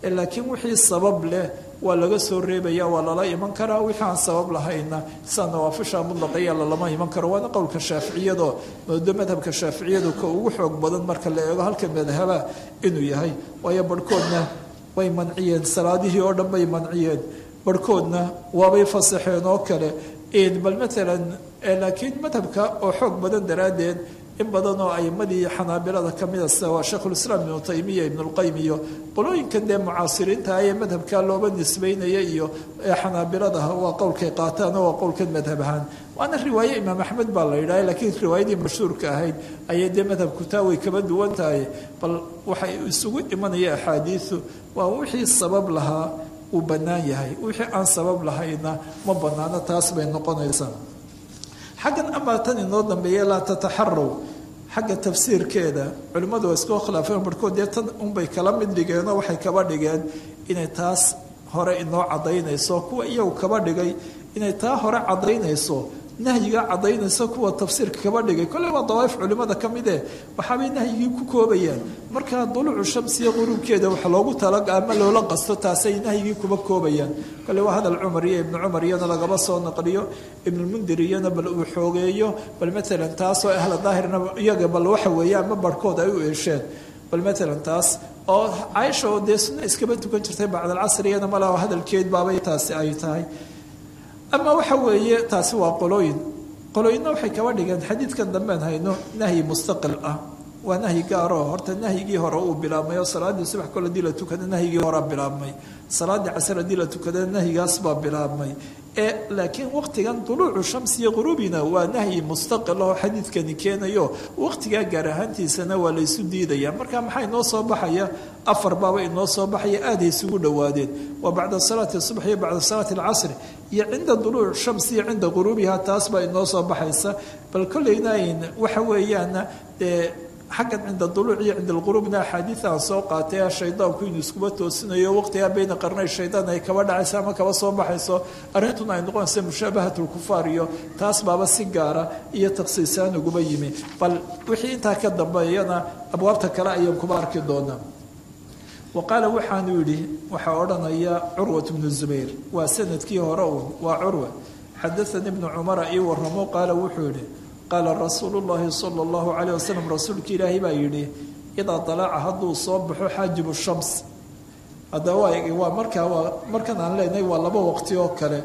laakiin wixii sabab leh waa laga soo reebaya waa lala iman karaa wixii aan sabab lahayna sida nawaafisha mudlaqaya lalama iman karo waana qowlka shaaficiyado moodo madhabka shaaficiyadu ka ugu xoog badan marka la eego halka madhaba inuu yahay waayo barhkoodna way manciyeen salaadihii oo dhan bay manciyeen barhkoodna waabay fasaxeen oo kale bal maalan laakiin madhabka oo xoog badan daraaddeed in badan oo aimadii xanaabilada ka mida sida waa sheikhulislaam ibnu taymiya ibnulqayim iyo qolooyinkan dee mucaasiriinta ee madhabka looba nisbeynaya iyo xanaabiladaha waa qowlkay qaataan oo waa qowlkan madhab ahaan waana riwaaye imaam axmed baa la yidhaha laakiin riwaayadii mashhuurka ahayd ayay dee madhabku taa way kaba duwan tahay bal waxay isugu imanaya axaadiisu waa wixii sabab lahaa uu bannaan yahay wixii aan sabab lahayna ma bannaano taas bay noqonaysaa xaggan amaa tan inoo dambeeya laa tataxarow xagga tafsiirkeeda culimmadu waa iskoo khilaafeen barhkood dee tan unbay kala mid dhigeenoo waxay kaba dhigeen inay taas hore inoo caddaynayso kuwa iyagu kaba dhigay inay taa hore caddaynayso nahyiga caddaynaysa kuwa tafsiirka kaba dhigay kolley waa dawaaif culimmada ka mid eh waxaabay nahyigii ku koobayaan markaa duluucu shamsiya quruubkeeda wax loogu tala ama loola qasto taasay nahyigii kuba koobayaan kolley waa hadal cumar iyo ibnu cumar iyana lagaba soo naqliyo ibnulmundir iyana bal uu xoogeeyo bal maalan taasoo ahla daahirna iyaga bal waxa weeye ama barhkood ay u eesheen bal maalan taas oo caaisha oo dee sunna iskaba tukan jirtay bacdalcasr iyana malaa hadalkeed baabay taasi ay tahay ama waxa weeye taasi waa qolooyin qolooyinna waxay kaba dhigeen xadiidkan dambean hayno nahyi mustaqil ah waa nahyi gaaroo horta nahyigii hore uu bilaabmay oo salaaddii subax kole hadii la tukada nahyigii horea bilaabmay salaaddii casar haddii la tukada nahyigaas baa bilaabmay ee laakiin waqtigan duluucu shamsiya quruubina waa nahyi mustaqil oo xadiidkani keenayo waqtigaa gaar ahaantiisana waa laysu diidaya marka maxaa inoo soo baxaya afar baaba inoo soo baxaya aaday isugu dhowaadeen waa bacda salaati subx iyo bacda salaati alcasri iyo cinda duluuc shamsi iyo cinda quruubiha taas baa inoo soo baxaysa bal kolleyna waxa weeyaana dee xaggan cinda duluuc iyo cinda alquruubna axaadiida aan soo qaatay shaydaanku inuu iskuba toosinayo waqtigaa bayna qarnay shaydaan ay kaba dhacayso ama kaba soo baxayso arrintuna ay noqonaysa mushaabahat lkufaar iyo taas baaba si gaara iyo takhsiisaan uguba yimi bal wixii intaa ka dambeeyana abwaabta kale ayaan kuba arki doonaa wa qaala waxaanu yidhi waxaa odhanaya curwat bnu zubayr waa sanadkii hore uun waa curwa xadaanii ibnu cumara ii waramo qaala wuxuu yidhi qaala rasuulu llaahi sala allahu calayh wasalam rasuulka ilaahay baa yidhi idaa dalaaca hadduu soo baxo xaajibu shams haddaba waa markaa waa markan aan leenahay waa laba waqti oo kale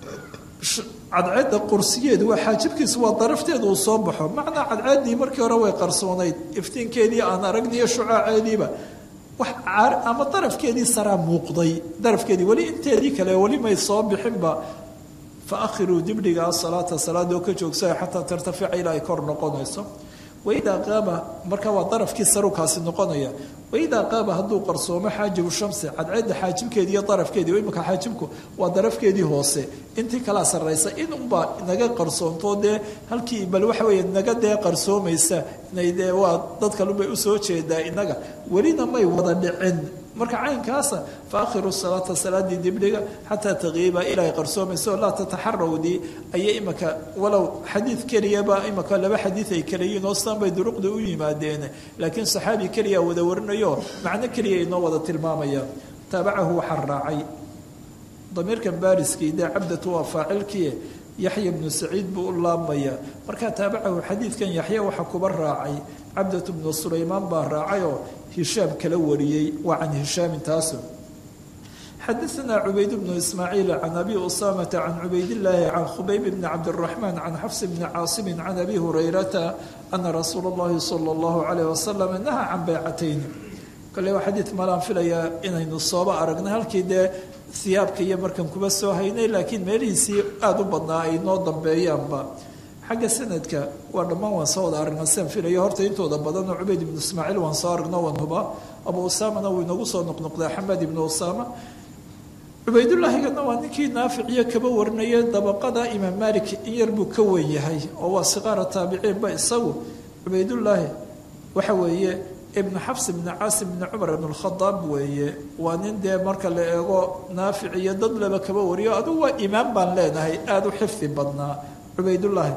cadceedda qursigeedu waa xaajibkiisu waa darafteedu uu soo baxo macnaa cadceeddii markii hore way qarsoonayd iftiinkeedii aan aragniyo shucaaceediiba wax ama darafkeedii saraa muuqday darafkeedii weli inteedii kale weli may soo bixinba faahiruu dibdhiga asalaata salaada oo ka joogsaya xataa tartafica ilaa ay kor noqonayso waidaa qaaba marka waa darafkii sarukaasi noqonaya waidaa qaaba hadduu qarsoomo xaajibu shamsi cadceedda xaajibkeedii iyo darafkeedii imika xaajibku waa darafkeedii hoose intii kalaa sarraysa in unbaa naga qarsoonto dee halkii bal waxa weeye naga dee qarsoomaysa inay dee waa dad kalunbay usoo jeedaa inaga welina may wada dhicin marka caynkaasa faakhiru salaata salaadii dibdhiga xataa taqiiba ilaa ay qarsoomayso laa tataxarawdii ayay imika walow xadiid keliyaba imika laba xadiid ay kalayiin oo sidan bay duruqda u yimaadeen laakiin saxaabi keliya wada warinayo macno keliya inoo wada tilmaamaya taabacahu waxaa raacay damiirkan baariskii dee cabdatu waa faacilkii yaxya bnu saciid buu u laabmaya markaa taabacahu xadiidkan yaxya waxaa kuba raacay cabdatu bnu sulaymaan baa raacayoo hishaam kala wariyey waa can hishaamin taasu xadaanaa cubayd bnu ismaaciil can abi usaamata can cubaydillaahi can khubayb bni cabdiraxmaan can xafs bni caasimin can abi hurayrata ana rasuula اllahi sala اllahu calayh wasalam naha can baycatayn kale waa xadiid malaan filayaa inaynu sooba aragnay halkii dee siyaabka iyo markan kuba soo haynay laakiin meelihiisii aada u badnaa ay noo dambeeyaanba xagga sanadka waa dhammaan waan soo wada aragnaa sian filayo horta intooda badanoo cubayd ibnu ismaaciil waan soo aragno waan hubaa abu usaamana wuu inagu soo noqnoqdaa xamed ibnu usaama cubaydullaahigana waa ninkii naaficiyo kaba warinaya dabaqada imaam malik in yar buu ka wen yahay oo waa siqaara taabiciinba isagu cubaydullaahi waxa weeye ibnu xafs ibni caasim ibni cumar ibn lkhadaab weeye waa nin dee marka la eego naafic iyo dad laba kaba wariyo adugu waa imaam baan leenahay aada u xifdi badnaa cubaydullaahi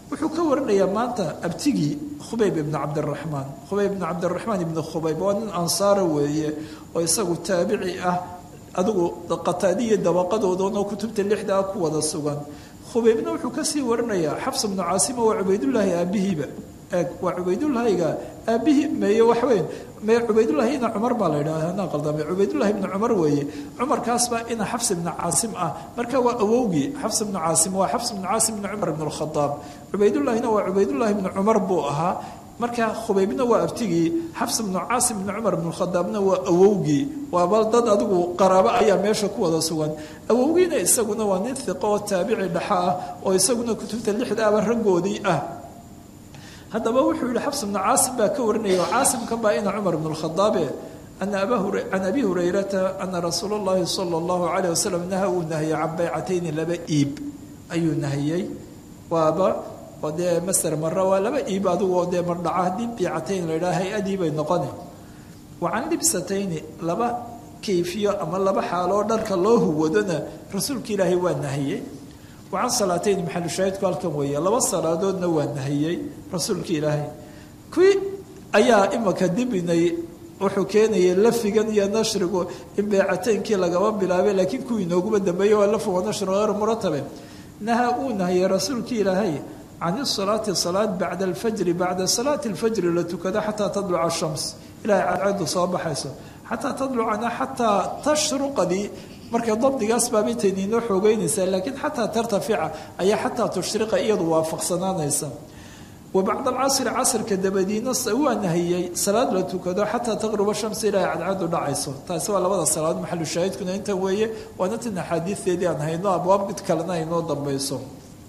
wuxuu ka warinayaa maanta abtigii khubayb ibnu cabdiraxmaan khubayb ibnu cabdiraxmaan ibnu khubayb waa nin ansaara weeye oo isagu taabici ah adigu qataadiya dabaqadoodanoo kutubta lixda ah ku wada sugan khubaybna wuxuu kasii warinayaa xabs ibnu caasima waa cubaydullaahi aabihiiba eeg waa cubaydullaahiga aabihii meeye waxweyn mee cubaydullahi ina cumar baa la yidhaha anaa qaldamay cubaydullahi ibnu cumar weeye cumarkaasbaa ina xabs ibnu caasim ah marka waa awowgii xabs ibnu caasim waa xabs ibnu caasim ibnu cumar ibnu lkhadaab cubaydullahina waa cubaydullahi ibnu cumar buu ahaa marka khubaybna waa abtigii xabs ibnu caasim ibnu cumar ibnu khadaabna waa awowgii waaba dad adigu qaraabo ayaa meesha ku wada sugan awowgiina isaguna waa nin hiqo oo taabici dhexa ah oo isaguna kutubta lixda aba raggoodii ah haddaba wuxuu yihi xabs ibnu caasim baa ka warinaya oo caasimkan baa ina cumar ibnu lkhadaabe ana can abi hurayrata ana rasuul اllahi sala اllahu alayh wasalam naha uu nahiyey can baycatayni laba iib ayuu nahiyey waaba oo dee maser mara waa laba iib adigoo dee mardhaca haddii biicatayn la yidhaha hay-adii bay noqoni wa can libsatayni laba kayfiyo ama laba xaaloo dharka loo huwadona rasuulka ilaahay waa nahiyey wa can salaatayn maxalu shaahidku halkan weeye laba salaadoodna waa nahiyey rasuulka ilaahay kuwii ayaa imaka dibinay wuxuu keenayay lafigan iyo nashrigu in beecateynkii lagaba bilaabay laakiin kuwii inooguma dambeeyey waa lafu wa nashru hayru muratabe naha uu nahiyey rasuulka ilaahay can isalaati salaad bacda alfajri bacda salaati alfajri la tukado xataa tadluca shams ilahay cadceedu soo baxayso xataa tadlucana xataa tashruqadii markay dabdigaas baabintayni inoo xoogeynaysaa laakiin xataa tartafica ayaa xataa tushriqa iyadu waafaqsanaanaysa wa bacda alcasri casrka dabadiina waa nahiyey salaad la tukado xataa taqruba shams ilahay cadceedu dhacayso taasi waa labada salaadood maxalu shaahidkuna intan weeye waana tin axaadiisteedii aan hayno abwaab mid kalena aynoo dambayso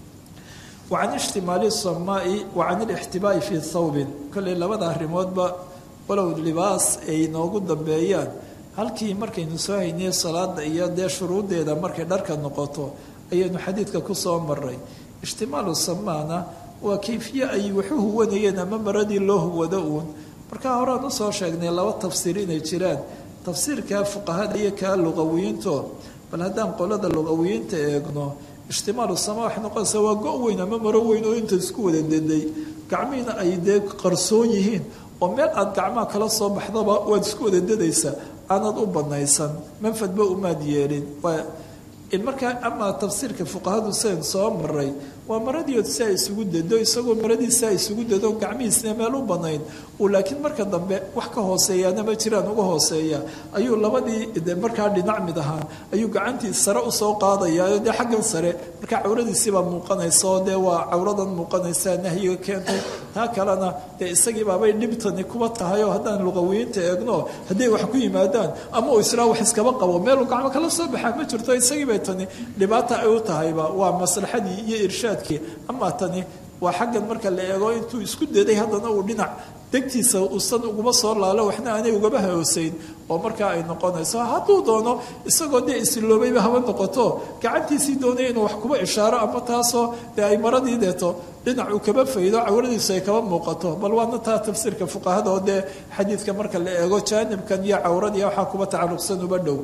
wa can ishtimaali samaai wa can alixtibaa'i fii thawbin kolley labada arrimoodba walow libaas ay inoogu dambeeyaan halkii markaynu soo haynay salaada iyo dee shuruuddeeda markay dharka noqoto ayaynu xadiidka ku soo maray ishtimaalu samaana waa kayfiye ay waxu huwanayeen ama maradii loo huwado uun markaa horaan usoo sheegnay laba tafsiir inay jiraan tafsiirka fuqahada iyo kaa luqawiyiinto bal haddaan qolada luqawiyiinta eegno ishtimaalu sama waxay noqonaysaa waa go- weyn ama maro weyn oo inta isku wada deday gacmihiina ay dee qarsoon yihiin oo meel aad gacmaha kala soo baxdaba waad isku wada dadaysaa aanad u banaysan manfadba umaad yeelin in markaa amaa tafsiirka fuqahadu sidan soo maray waa maradiiod si ay isugu dado isagoo maradii si ay isugu dado gacmihiisna meel u banayn uu laakiin marka dambe wax ka hooseeyaana ma jiraan uga hooseeya ayuu labadii de markaa dhinac mid ahaan ayuu gacantii sare usoo qaadayaa dee xaggan sare markaa cawradiisiibaa muuqanaysa oo dee waa cawradan muuqanaysa nahyiga keentay taa kalena dee isagiibaabay dhibtani kuba tahay oo haddaan luqawiyiinta eegno hadday wax ku yimaadaan ama uu islaa wax iskaba qabo meeluu gacmo kala soo baxaa ma jirto isagiibay tani dhibaata ay u tahayba waa maslaxadii iyo irshaadkii amaa tani waa xaggan marka la eego intuu isku daday haddana uu dhinac degtiisa uusan uguma soo laalo waxna aanay ugaba hooseyn oo markaa ay noqonayso hadduu doono isagoo dee isiloobayba haba noqoto gacantiisii doonaya inuu wax kuba ishaaro ama taasoo dee ay maradii deeto dhinac uu kaba faydo cawradiisu ay kaba muuqato bal waana taa tafsiirka fuqahada oo dee xadiidka marka la eego jaanibkan iyo cawradiiya waxaa kuba tacalluqsan uba dhow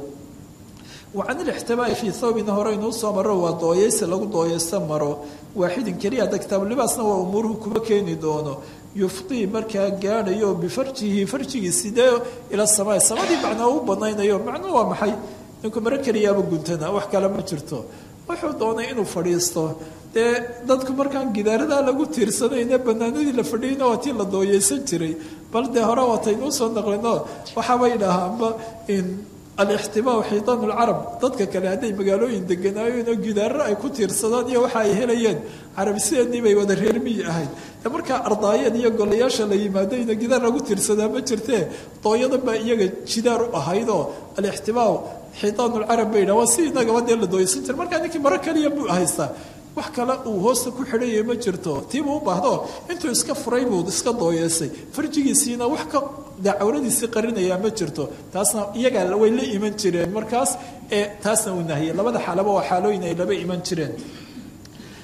wacan ilixtibaa'i fii thawbina horeynuu soo maro waa dooyaysi lagu dooyaysto maro waaxidin keliya hadda kitaabulibaasna waa umuuruhu kuma keeni doono yufdii markaa gaadhayo bifarjihi farjigii sidee ila samaa samadii macnaa u banaynayo macnuu waa maxay ninku maro keliyaaba guntana wax kale ma jirto wuxuu doonay inuu fadhiisto dee dadku markaan gidaaradaa lagu tiirsanayne banaanadii la fadhiyayna waa tii la dooyeysan jiray bal dee hore waataynuu soo naqlino waxaabay dhahaanba in alixtibaa xiitaan lcarab dadka kale hadday magaalooyin deganaayeen oo gidaaro ay ku tiirsadaan iyo waxa ay helayeen carabisideennii bay wada reermiyi ahayd e markaa ardaayad iyo golayaasha la yimaadayna gidaar lagu tiirsadaa ma jirtee dooyadan baa iyaga jidaar u ahaydoo alixtibaa xiitaan lcarab bay dhaha waa si inagaba dee la dooyeysan jira markaa ninkii maro kaliya buu haystaa wax kale uu hoosta ku xidhayay ma jirto tiibuu u baahdo intuu iska furay buu iska dooyeysay farjigiisiina wax ka dee cawradiisii qarinayaa ma jirto taasna iyagaa way la iman jireen markaas ee taasna uu nahiyey labada xaalaba waa xaalooyin ay laba iman jireen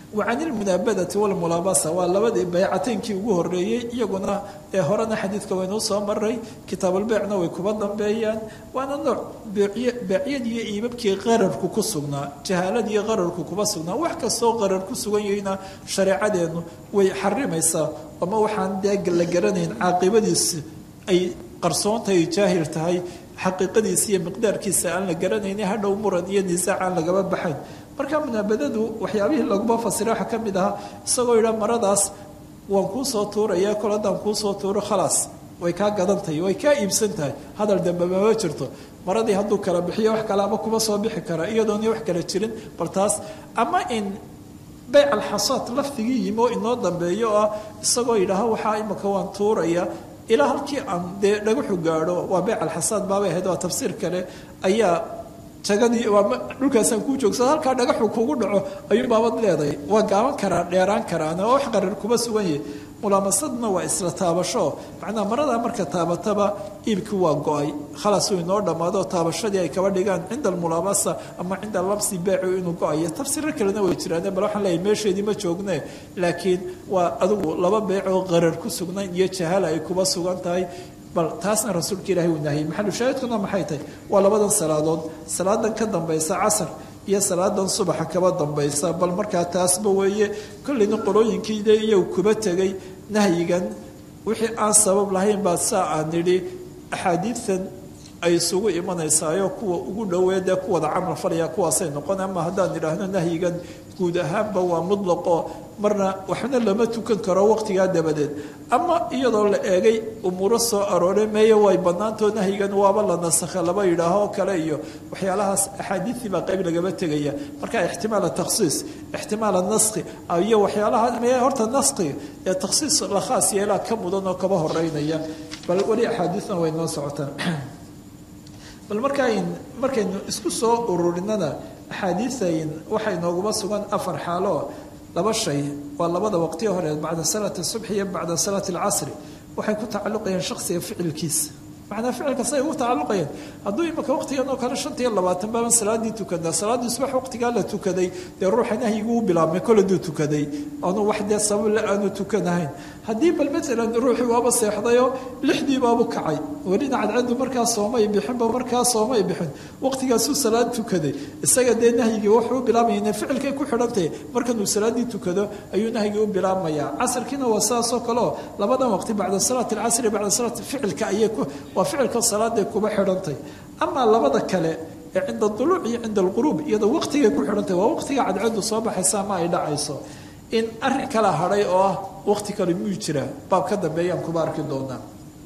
wacan ilmunaabadati walmulaabasa waa labadii baycateynkii ugu horeeyey iyaguna ee horena xadiidka waynuu soo maray kitaabalbeycna way kuba dambeeyaan waana nooc beecyadiiyo iibabkii qararku ku sugnaa jahaaladiiyo qararku kuba sugnaa wax kastoo qarar ku sugan yahayna shareecadeennu way xarimaysaa ama waxaan dee la garanayn caaqibadiisi ay qarsoontahay jaahil tahay xaqiiqadiisa iyo miqdaarkiisa aan la garanayni hadhow muran iyo nisaac aan lagaba baxayn marka munaabadadu waxyaabihii laguma fasira waxaa ka mid ahaa isagoo yidha maradaas waan kuu soo tuuraya kol haddaan kuu soo tuuro khalaas way kaa gadan tahay way kaa iibsan tahay hadal dambe mama jirto maradii hadduu kala bixiyo wax kale ama kuma soo bixi kara iyadooni wax kala jirin bal taas ama in bayc alxasaad lafdigii yimi oo inoo dambeeyo oo ah isagoo yidhaaha waxaa imika waan tuuraya ilaa halkii aan dee dhagaxu gaadho waa beyc alxasaad baabay ahayd waa tafsiir kale ayaa jagadii dhulkaasaan kuu joogsada halkaa dhagaxu kugu dhaco ayuu baabad leedahay waa gaaban karaa dheeraan karaana oo wax qarar kuma sugan yahay mulaamasadna waa isla taabasho macnaa maradaa marka taabataba iibkii waa go-ay khalaas uu inoo dhammaado taabashadii ay kaba dhigaan cinda almulaamasa ama cinda lamsi beecu inuu go-ayo tafsiiro kalena way jiraan bal waxaan leeyahay meesheedii ma joogne laakiin waa adigu laba beec oo qarar ku sugnayn iyo jahala ay kuba sugan tahay bal taasna rasuulka ilaahay uu nahiyey maxalu shaahidkuna maxay tahay waa labadan salaadood salaadan ka dambaysa casar iyo salaadan subaxa kaba dambaysa bal markaa taasba weeye kolleyna qolooyinkiide iyagu kuba tegay nahyigan wixii aan sabab lahayn baa saa aan nidhi axaadiidtan ay isugu imanaysaayo kuwa ugu dhowee dee kuwada camal falaya kuwaasay noqon ama haddaan idhaahno nahyigan guud ahaanba waa mutlaqo marna waxna lama tukan karo waqtigaa dabadeed ama iyadoo la eegay umuuro soo aroore meeye way bannaantoo nahyigan waaba la nasakha laba yidhaaho kale iyo waxyaalahaas axaadiistii baa qayb lagaba tegaya marka ixtimaal takhsiis ixtimaal naskhi iyo waxyaalaha mee horta naskhiga ee takhsiis la khaas yeelaa ka mudan oo kaba horeynaya bal weli axaadiisna way noo socotaan bal markaan markaynu isku soo ururinana axaadiisayn waxay nooguma sugan afar xaalo laba shay waa labada waqtiyo hore bacda salaati subxi iyo bacda salaati alcasri waxay ku tacalluqayeen shaksiga ficilkiisa macnaa ficilka say ugu tacalluqayeen hadduu imika waqtigan oo kale shanta iyo labaatan baaban salaadii tukanaa salaaddii subax waqtigaa la tukaday dee ruuxa nahyigu u bilaabmay kole duu tukaday aanu wax dee sabable aanu tukanahayn haddii bal maalan ruuxii waaba seexdayoo lixdii baabu kacay welina cadcadu markaa soomay bixinba markaa soomay bixin waqtigaasuu salaad tukaday isaga dee nahyigii wuxuu u bilaabmaya ficilkay ku xidhantahay markanuu salaaddii tukado ayuu nahyigii u bilaabmayaa casarkiina waa saasoo kaleo labadan waqti bacda salaati alcasri bacda salaati ficilka ayay ku waa ficilka salaaday kuba xidhantay amaa labada kale ee cinda duluuc iyo cinda alquruub iyadoo waqtigay ku xidhantahy waa waqtiga cadcadu soo baxaysa ama ay dhacayso in arin kala hadhay oo ah waqti kale muu jiraa baab ka dambeeyaan kuba arki doonaa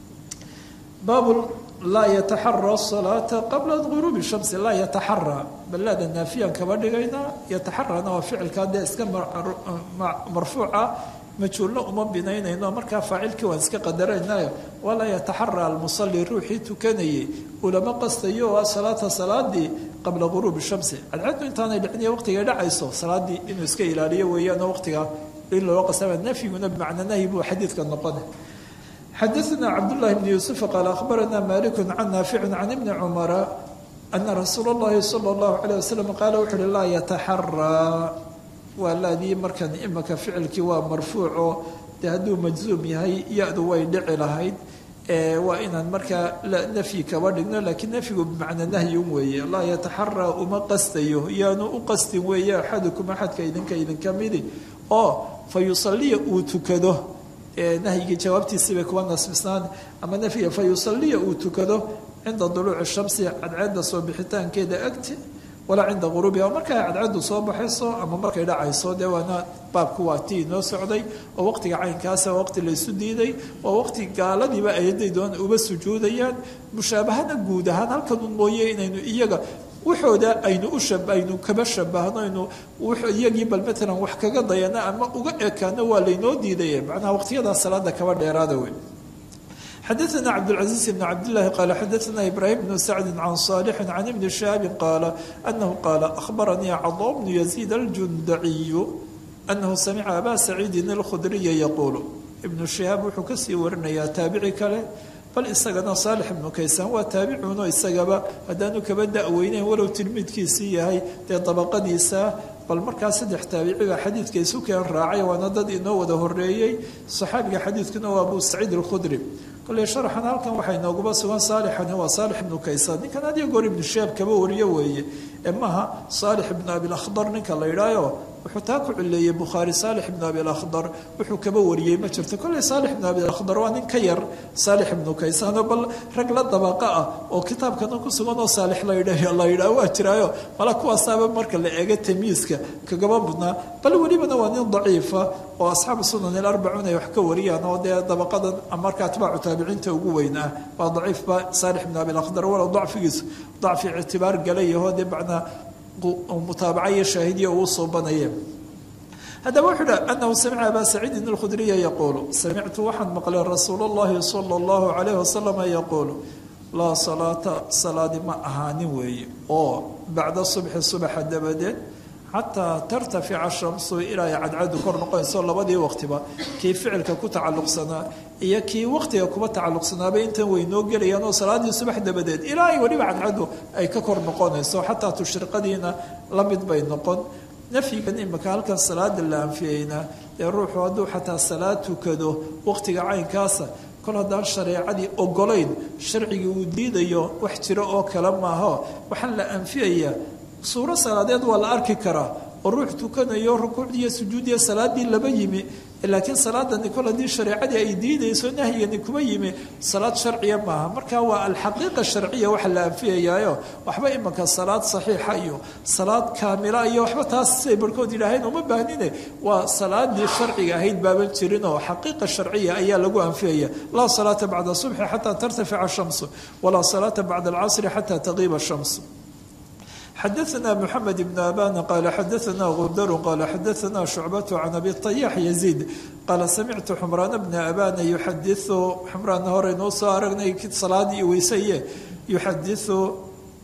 baabu laa yataxara salaata qabla guruubi shamsi laa yataxara balaada naafiyaan kaba dhigaynaa yataxarana waa ficilkaa dee iska marfuuca majhuulna uma binaynayno markaa faacilkii waan iska qadaraynayo walaa yataxara almusali ruuxii tukanayay ulama qastayo oo salaata salaadii qabla guruubi shamsi cadcaddu intaanay dhiciniyo waqtigay dhacayso salaadii inuu iska ilaaliyo weeyaanoo waqtigaa in loo qasaba nafyiguna bimacna nahyi buu xadiidka noqona xadaثna cabdالlahi bn yuusuf qaal akhbarana malik can naafici can ibni cumara ana rasuula اllahi salى اllahu عalيه wasalam qaala wuxu uhi laa yataxaraa waa laadii markan imika ficilkii waa marfuuco dee hadduu majzuum yahay ya-du way dhici lahayd waa inaan markaa nafyi kaba dhigno laakiin nafyigu bimacnaa nahyun weeye laa yataxaraa uma qastayo yaanu u qastin weeye axadukum axadka idinka idinka midi oo fa yusaliya uu tukado nahyigii jawaabtiisii bay kuwa nasbisnaan ama nafyiga fa yusaliya uu tukado cinda duluuci shamsi cadceedda soo bixitaankeeda agti walaa cinda guruubiha markay cadcaddu soo baxayso ama markay dhacayso dee waana baabku waa tii inoo socday oo waqtiga caynkaasa waqti laysu diiday oo waqti gaaladiiba ayaday doon uba sujuudayaan mushaabahana guud ahaan halkanun mooye inaynu iyaga waxooda aynu u aynu kaba shabahno aynu iyagii bal matalan wax kaga dayano ama uga ekaano waa laynoo diidaya macnaha waqtiyadaa salaada kaba dheeraada wey xadaثna cabdالcaزيiز بn cabdالlahi qal xadaثna ibrahim bn sacdi can صاlح can ibni shihaabi qaala anahu qaala akhbaranii caضا bnu yaزيid aljundaciyu anahu samica aba saciidin اlkhudriya yaquul ibnu shihaab wuxuu kasii warinayaa taabici kale bal isagana saalix ibnu kaysaan waa taabicuuno isagaba haddaanu kaba da-weyneyn walow tilmiidkiisii yahay dee dabaqadiisa bal markaa saddex taabici baa xadiidka isu keen raacay waana dad inoo wada horeeyey saxaabiga xadiidkuna waa abu saciid alkhudri kolley sharaxan halkan waxay nooguma sugan saalixani waa saalix ibnu kaysaan ninkan adiyo goor ibnu shaab kaba wariyo weeye ee maaha saalix ibnu abilakhdar ninka la yidhaayo wuxuu taa ku cileeyey bukhaari saalix ibnu abilakhdar wuxuu kaba wariyey ma jirto kolley saalix ibnu abilakhdar waa nin ka yar saalix ibnu kaysaan oo bal rag la dabaqa ah oo kitaabkana ku sugan oo saalix la yidhaah waa jiraayo mala kuwaasaaba marka la eego tamiiska kagaba budnaa bal welibana waa nin daciifa oo asxaabu sunan ilarbacuun ay wax ka wariyaan oo dee dabaqadan marka atbaacu taabiciinta ugu weyn ah waa daciifba saalix ibnu abilakhdar walow dacfigiisu dacfi ictibaar galayahoo dee macnaa mutaabaca iyo shaahidiya uu soo banaya haddaba wuxuu dha anahu samica abaa saciidin alkhudriya yaquulu samictu waxaan maqlay rasuul اllahi sala اllahu calayh wasalama yaquulu laa salaata salaadi ma ahaanin weeye oo bacda subxi subaxa dabadeed xataa tartafica shamsu ilaa ay cadcadu kor noqonayso labadii waqtiba kii ficilka ku tacalluqsanaa iyo kii waqtiga kuba tacalluqsanaaba intan weynoo gelayaan oo salaadii subax dabadeed ilaa ay weliba cadcadu ay ka kor noqonayso xataa tushriqadiina la mid bay noqon nafyigan imika halkan salaada la anfiyeyna dee ruuxu hadduu xataa salaad tukado waqtiga caynkaasa kol haddaan shareecadii ogolayn sharcigii uu diidayo wax jiro oo kale maaho waxaan la anfiyayaa suuro salaadeed waa la arki karaa oo ruux tukanayo rukuucdiiyo sujuudiya salaadii laba yimi laakiin salaadani kol haddii shareecadii ay diidayso nahyigani kuma yimi salaad sharciya maaha marka waa alxaqiiqa sharciya waxa la anfiyayaayo waxba imanka salaad saxiixa iyo salaad kaamila iyo waxba taas siay barhkood yidhaaheen uma baahnine waa salaadii sharciga ahayd baaban jirin oo xaqiiqa sharciya ayaa lagu anfiyaya laa salaata bacda subxi xataa tartafica shamsu walaa salaata bacda alcasri xataa taqiiba shamsu xadaثna mحamed بn aban qala xadaثna gundar qala xadaثna شhucbaة can abi طayax yaزيid qaala samictu xmraan bna abana yuxadiثu xmraan horeynuu soo aragnay salaadii weysaye yuxadiثu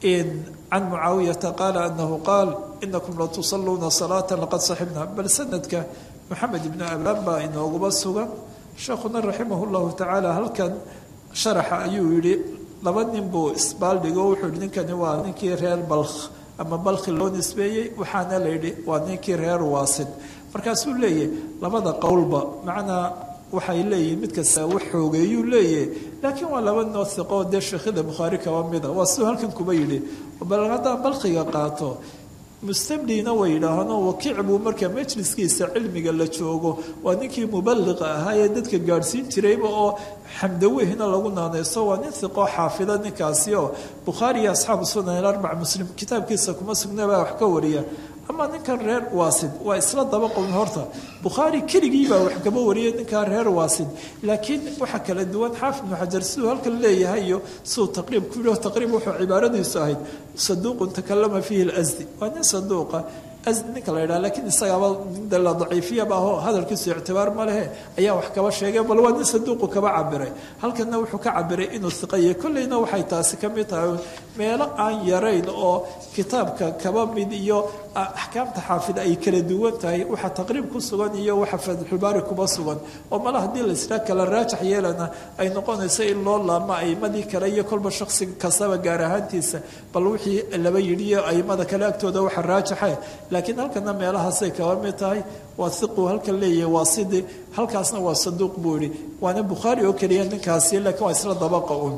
can mucaawiyata qaala anahu qaal inakum latusaluuna salaaة laqad saxibna bal sanadka mxamed ibn aban baa inooguba sugan sheekhuna raximah اllahu tacaala halkan sharaxa ayuu yihi laba nin buu isbaaldhigo wuxuu yihi ninkani waa ninkii reer balkh ama balkhi loo nisbeeyey waxaana la yidhi waa ninkii reer waasid markaasuu leeyahy labada qowlba macnaa waxay leeyihin mid kasta wax xoogeeyuu leeyahy laakiin waa laba noo hiqoo dee sheekhada bukhaari kaba mida waa siduu halkan kuba yidhi bal haddaan balkhiga qaato mustamlina way yidhaahaanoo wakiic buu marka majliskiisa cilmiga la joogo waa ninkii mubaliqa ahaa ee dadka gaadhsiin jirayba oo xamdawehna lagu naanayso waa nin hiqoo xaafida ninkaasi oo bukhaari iyo asxaabu sunan ilarbac muslim kitaabkiisa kuma sugnabaa wax ka wariya ama ninkan reer waasid waa isla daba qown horta bukhaari keligii baa wax kaba wariyay ninkan reer waasid laakiin waxaa kala duwan xaafid ibnu xajar siduu halkan leeyahay iyo siduu taqriib ku yidhi taqriib wuxuu cibaaradiisu ahayd saduuqun takalama fiihi lasdi waa nin saduuqa ninka la yidhaha lakiin isagaaba la daciifiyaba ahoo hadalkiisu ictibaar ma lehe ayaa wax kaba sheegay bal waa nin saduuqu kaba cabiray halkanna wuxuu ka cabiray inuu hiqaye kolleyna waxay taasi ka mid tahay meelo aan yarayn oo kitaabka kaba mid iyo axkaamta xaafida ay kala duwan tahay waxa taqriib ku sugan iyo waxa fatxulbaari kuba sugan oo male haddii la israa kala raajax yeelana ay noqonayso in loo laamo aimadii kale iyo kolba shaksi kastaba gaar ahaantiisa bal wixii laba yidhiyo aimada kale agtooda waxa raajaxe laakiin halkana meelahaasay kaba mid tahay waa hiqu halkan leeyahay waa sidi halkaasna waa saduuq buu yihi waana bukhaari oo keliya ninkaasi laakiin waa isla dabaqa un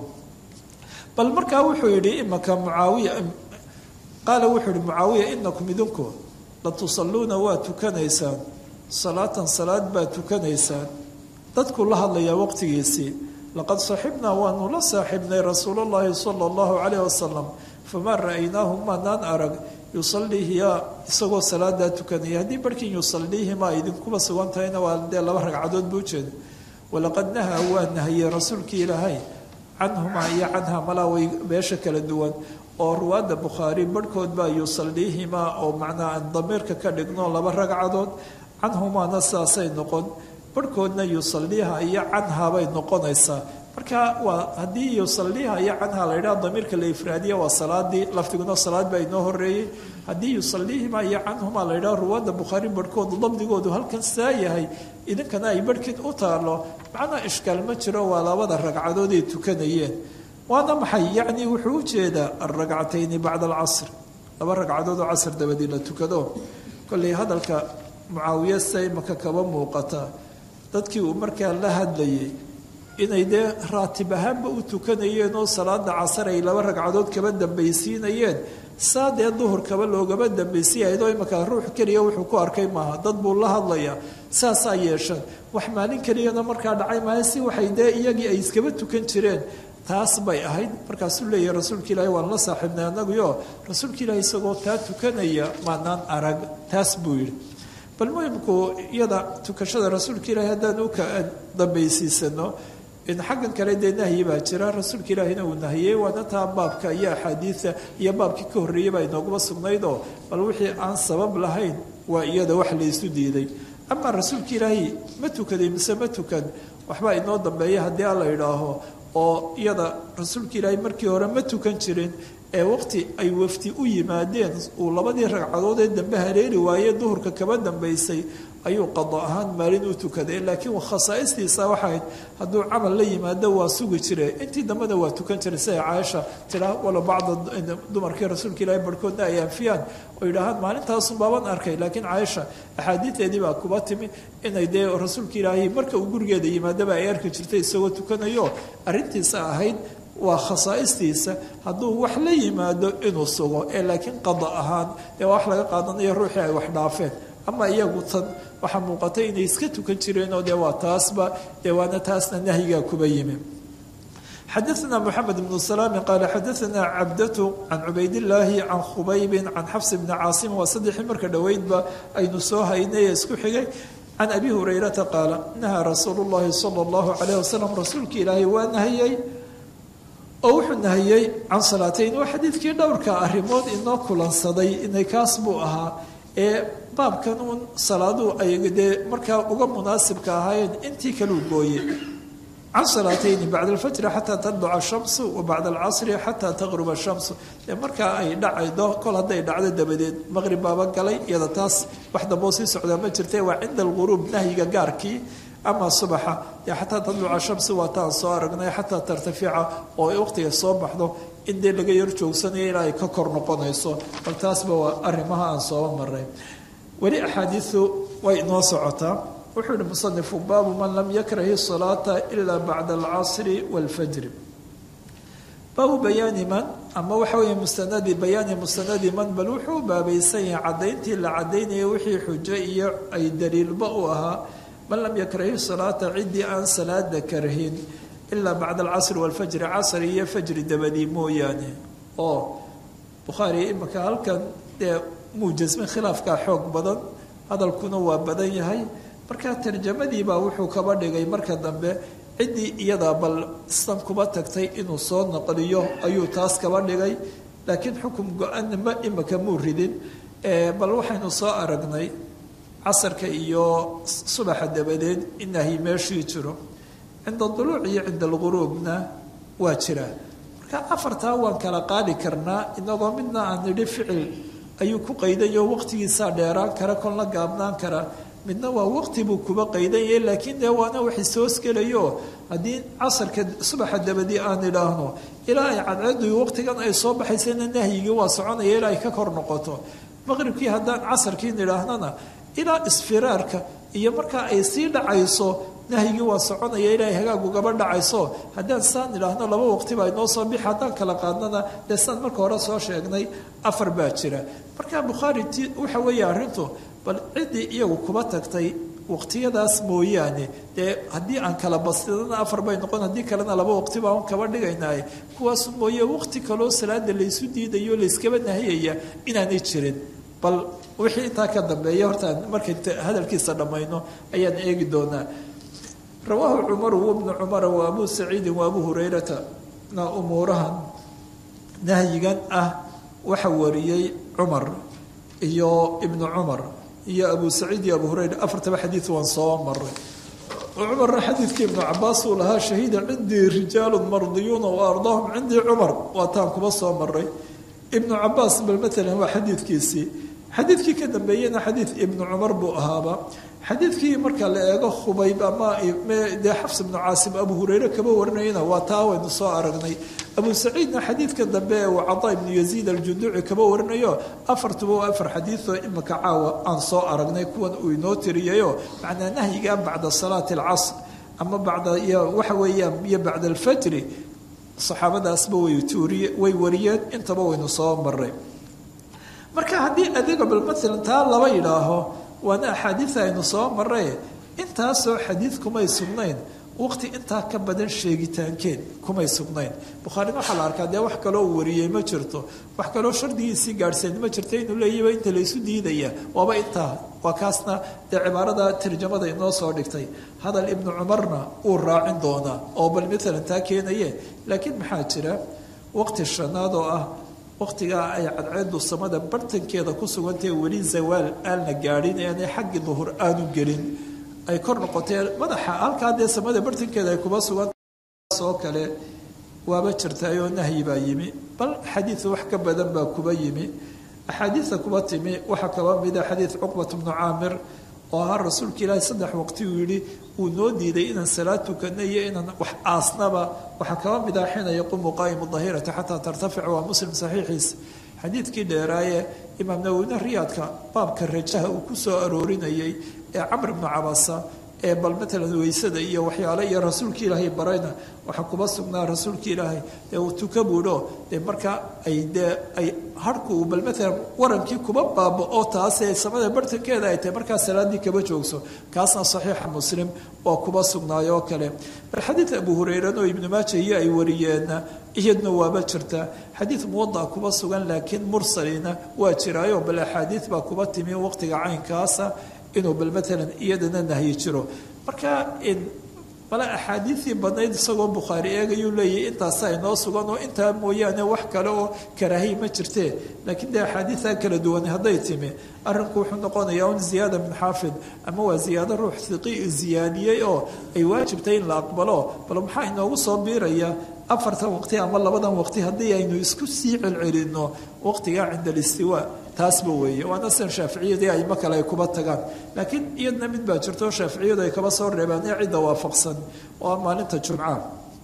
bal markaa wuxuu yidhi imaka mucaawiya qaala wuxuu yihi mucaawiya inakum idinku latusalluuna waa tukanaysaan salaatan salaad baa tukanaysaan dadkuu la hadlayaa waqtigiisii laqad saxibnaa waanu la saaxibnay rasuul llahi sala allahu calayh wasalam famaa ra'aynaahu maanaan arag yusaliihiyaa isagoo salaadaa tukanaya haddii barhkin yusaliihimaa idinkuba sugan tahayna waa dee laba ragcadood buu jeeda walaqad nahaa waa nahiyey rasuulkii ilaahay canhumaa iyo canhaa malaa way meesha kala duwan oo ruwaadda bukhaari barhkood baa yusaliihimaa oo macnaa aan damiirka ka dhigno laba ragcadood canhumaana saasay noqon barhkoodna yusaliiha iyo canhaa bay noqonaysaa marka waa haddii yusaliiha iyo canhaa la yidhaha damiirka la ifraadiya waa salaadii lafdiguna salaad baa inoo horeeyey haddii yusaliihima iyo canhumaa la yidhaha ruwaadda bukhaari barhkoodu dabdigoodu halkan saa yahay idinkana ay barhkiin u taalo macnaa ishkaal ma jiro waa labada ragcadood ay tukanayeen waana maxay yacni wuxuu u jeedaa alragcatayni bacda alcasr laba ragcadood oo casr dabadii la tukado kolley hadalka mucaawiye se imaka kaba muuqata dadkii uu markaa la hadlayay inay dee raatib ahaanba u tukanayeen oo salaada casar ay laba ragcadood kaba dambaysiinayeen saa dee duhur kaba loogaba dambaysiyahayd oo imanka ruux keliya wuxuu ku arkay maaha dad buu la hadlayaa saasaa yeeshan wax maalin keliyana markaa dhacay maaha si waxay dee iyagii ay iskaba tukan jireen taas bay ahayd markaasuu leeyahay rasuulka ilaahi waan la saaxiibnay annaguyo rasuulka ilaahi isagoo taa tukanaya maanaan arag taas buu yidhi bal muhimku iyada tukashada rasuulka ilaahi haddaan u ka dambaysiisano in xaggan kale dee nahyi baa jira rasuulka ilaahina uu nahiyey waana taa baabka iyo axaadiida iyo baabkii ka horreeyey baa inooguma sugnaydoo bal wixii aan sabab lahayn waa iyada wax laysu diiday amaa rasuulka ilaahi ma tukaday mise ma tukan waxbaa inoo dambeeya haddii alla idhaaho oo iyada rasuulka ilaahi markii hore ma tukan jirin ee waqti ay wafti u yimaadeen uu labadii ragcadood ee dambe haleeli waaye duhurka kaba dambaysay ayuu qado ahaan maalin u tukaday laakiin khasaa'istiisa waxayd hadduu camal la yimaado waa sugi jire intii dambena waa tukan jiray siday caaisha tiraa wala bacda dumarkii rasuulka ilaahi barhkoodna ay anfiyaan oo yidhaahaan maalintaasun baaban arkay laakiin caaisha axaadiideedii baa kuba timi inay dee rasuulka ilaahi marka uu gurigeeda yimaadaba ay arki jirtay isagoo tukanayo arrintiisa ahayd waa khasaa'istiisa hadduu wax la yimaado inuu sugo ee laakiin qada ahaan dee waa wax laga qaadanayo ruuxii ay wax dhaafeen ama iyagu tan waxaa muuqatay inay iska tukan jireenoo dee waa taasba dee waana taasna nahyigaa kuba yimi xadaثna mxamed bn salaami qaala xadaثna cabdatu can cubaydillaahi can khubaybin can xafs bni caasim waa saddexii marka dhoweydba aynu soo haynay ee isku xigay can abi hurayrata qaala nahaa rasuulu llahi sala اllahu calayh wasalam rasuulka ilaahay waa nahiyey oo wuxuu nahiyey can salaatayn waa xadiidkii dhowrka arrimood inoo kulansaday inay kaas buu ahaa ee baabkan uun salaaduu ay dee markaa uga munaasibka ahaayeen intii kaluu gooyey can salaatayni bacda alfajri xataa tadluca shamsu wa bacda alcasri xataa taqruba shamsu dee markaa ay dhacaydo kol hadday dhacdo dabadeed maqrib baaba galay iyada taas wax damboo sii socdaa ma jirta waa cinda alghuruub nahyiga gaarkii ama subaxa dee xataa tadluca shamsu waa taan soo aragnay xataa tartafica oo waqtiga soo baxdo in dee laga yar joogsanayo ilaa ay ka kor noqonayso bal taasba waa arrimaha aan sooba maray weli axaadiidu way inoo socotaa wuxuu yihi musanifu baabu man lam yakrahi salaata ilaa bacda alcasri wاlfajri baabu bayaani man ama waxa weeye mustanadi bayaani mustanadi man bal wuxuu baabaysan yahay caddayntii la caddaynaya wixii xujo iyo ay daliilba u ahaa man lam yakrahi salaata ciddii aan salaada karhin ilaa bacda alcasri wاlfajri casri iyo fajri dabadii mooyaane oo bukhaari imika halkan dee muujasmin khilaafkaa xoog badan hadalkuna waa badan yahay markaa tarjamadiibaa wuxuu kaba dhigay marka dambe ciddii iyadaa bal istan kuba tagtay inuu soo naqliyo ayuu taas kaba dhigay laakiin xukum go-ana ma imika muu ridin bal waxaynu soo aragnay casarka iyo subaxa dabadeed inahy meeshii jiro cinda duluuc iyo cinda alghuruubna waa jiraa marka afartaa waan kala qaadi karnaa inagoo midna aan nidhi ficil ayuu ku qaydayo waqtigiisaa dheeraan kara kolna gaabnaan kara midna waa waqti buu kuba qaydanyay laakiin dee waana wax isoosgelayo haddii casarka subaxa dabadii aan idhaahno ilaa ay cadceedu waqtigan ay soo baxaysana nahyigii waa soconaya ilaa ay ka kor noqoto maqribkii haddaan casarkii nidhaahnana ilaa isfiraarka iyo markaa ay sii dhacayso nahyigii waa soconaya ilaa ay hagaag ugaba dhacayso haddaan saan idhaahno laba waqtiba inoo soo bixi haddaan kala qaadnana dee saan marka hore soo sheegnay afar baa jira marka bukhaari ti waxa weeye arrintu bal ciddii iyagu kuba tagtay waqtiyadaas mooyaane dee haddii aan kala bastidana afar bay noqon haddii kalena laba waqti baan kaba dhigaynaaye kuwaas mooye waqti kaloo salaada laysu diidayo layskaba nahiyaya inaanay jirin bal wixii intaa ka dambeeya hortaan markay hadalkiisa dhammayno ayaan eegi doonaa rawaahu cumaru wabnu cumara wa abuu saciidin wa abuu hurayrata na umuurahan nahyigan ah waxa wariyey cumar iyo ibnu cumar iyo abu saciid iyo abu hurayra afartaba xadiid waan soo maray cumarna xadiidkii ibnu cabaas uu lahaa shahiida cindii rijaalu mardiyuuna wa ardaahum cindii cumar waa taan kuba soo maray ibnu cabaas bal maalan waa xadiidkiisii xadiidkii ka dambeeyena xadiid ibnu cumar buu ahaaba xadiidkii marka la eego khubayb ama dee xafs ibnu caasim abu hurayre kaba warinayana waa taa waynu soo aragnay abu saciidna xadiidka dambe ee uu cadaa ibnu yaziid aljuduuci kaba warinayo afartuba waa afar xadiidoo imika caawa aan soo aragnay kuwan uu inoo tiriyayo macnaa nahyiga bacda salaati alcasr ama bacda iyo waxa weeyaan iyo bacda alfajri saxaabadaasba way tuuriye way wariyeen intaba waynu soo maray marka haddii adiga bal maalan taa laba yidhaaho waana axaadiida aynu soo maray intaasoo xadiid kumay sugnayn waqti intaa ka badan sheegitaankeed kumay sugnayn bukhaarina waxaa la arkaa dee wax kaloo uu wariyey ma jirto wax kaloo shardigiisii gaadhseen ma jirto inuu leeyaba inta laysu diidaya waaba intaa waa kaasna dee cibaarada tarjamada inoo soo dhigtay hadal ibnu cumarna uu raacin doonaa oo bal maalan taa keenaye laakiin maxaa jira waqti shanaad oo ah waqtigaa ay cadceedu samada bartankeeda ku sugantahe weli zawaal aanla gaadhin aanay xaggii duhur aanu gelin ay kor noqotee madaxa halkaa dee samada bartankeeda ay kuba sugantaoo kale waaba jirtaayoo nahyi baa yimi bal xadiid wax ka badan baa kuba yimi axaadiida kuba timi waxaa kaba mida xadiid cuqbat bnu caamir oo ahaa rasuulka ilaahi saddex waqti uu yidhi uu noo diiday inaan salaad tukano iyo inaan wax aasnaba waxaa kaba mid ah xiina yaquumu qaa'imu dahirata xataa tartafic waa muslim saxiixiisa xadiidkii dheeraaye imaam nawowine riyaadka baabka rajaha uu ku soo aroorinayay ee camr ibnu cabasa ee bal matalan weysada iyo waxyaale iyo rasuulka ilaahay barayna waxaa kuba sugnaa rasuulka ilaahay dee uu tuka buudho dee markaa ay dee ay harhku bal matalan warankii kuba baaba oo taasee samada bartankeeda ay tahay markaa salaaddii kaba joogso kaasna saxiixa muslim waa kuba sugnaayo oo kale bal xadiid abu hureyran oo ibnu maaja iyo ay wariyeenna iyadna waaba jirtaa xadiid muwada kuba sugan laakiin mursalina waa jiraayo bal axaadiid baa kuba timi waqtiga caynkaasa inuu bal maalan iyadana nahyi jiro marka bale axaadiidii badnayd isagoo bukhaari eegayuu leeyahy intaasa inoo sugan oo intaa mooyaane wax kale oo karaahiy ma jirtee laakiin dee axaadiidtaa kala duwan hadday timi arrinku wuxuu noqonayaa un ziyaada min xaafid ama waa ziyaado ruux hiqi ziyaadiyey oo ay waajibtay in la aqbalo bal maxaa inoogu soo biiraya afartan waqti ama labadan waqti haddii aynu isku sii celcelinno waqtigaa cinda alistiwaa taasba weeye waana sidan shaaficiyadii aymo kale ay kuba tagaan laakiin iyadna mid baa jirto shaaficiyadu ay kaba soo reebaan ee cidda waafaqsan oo maalinta jumca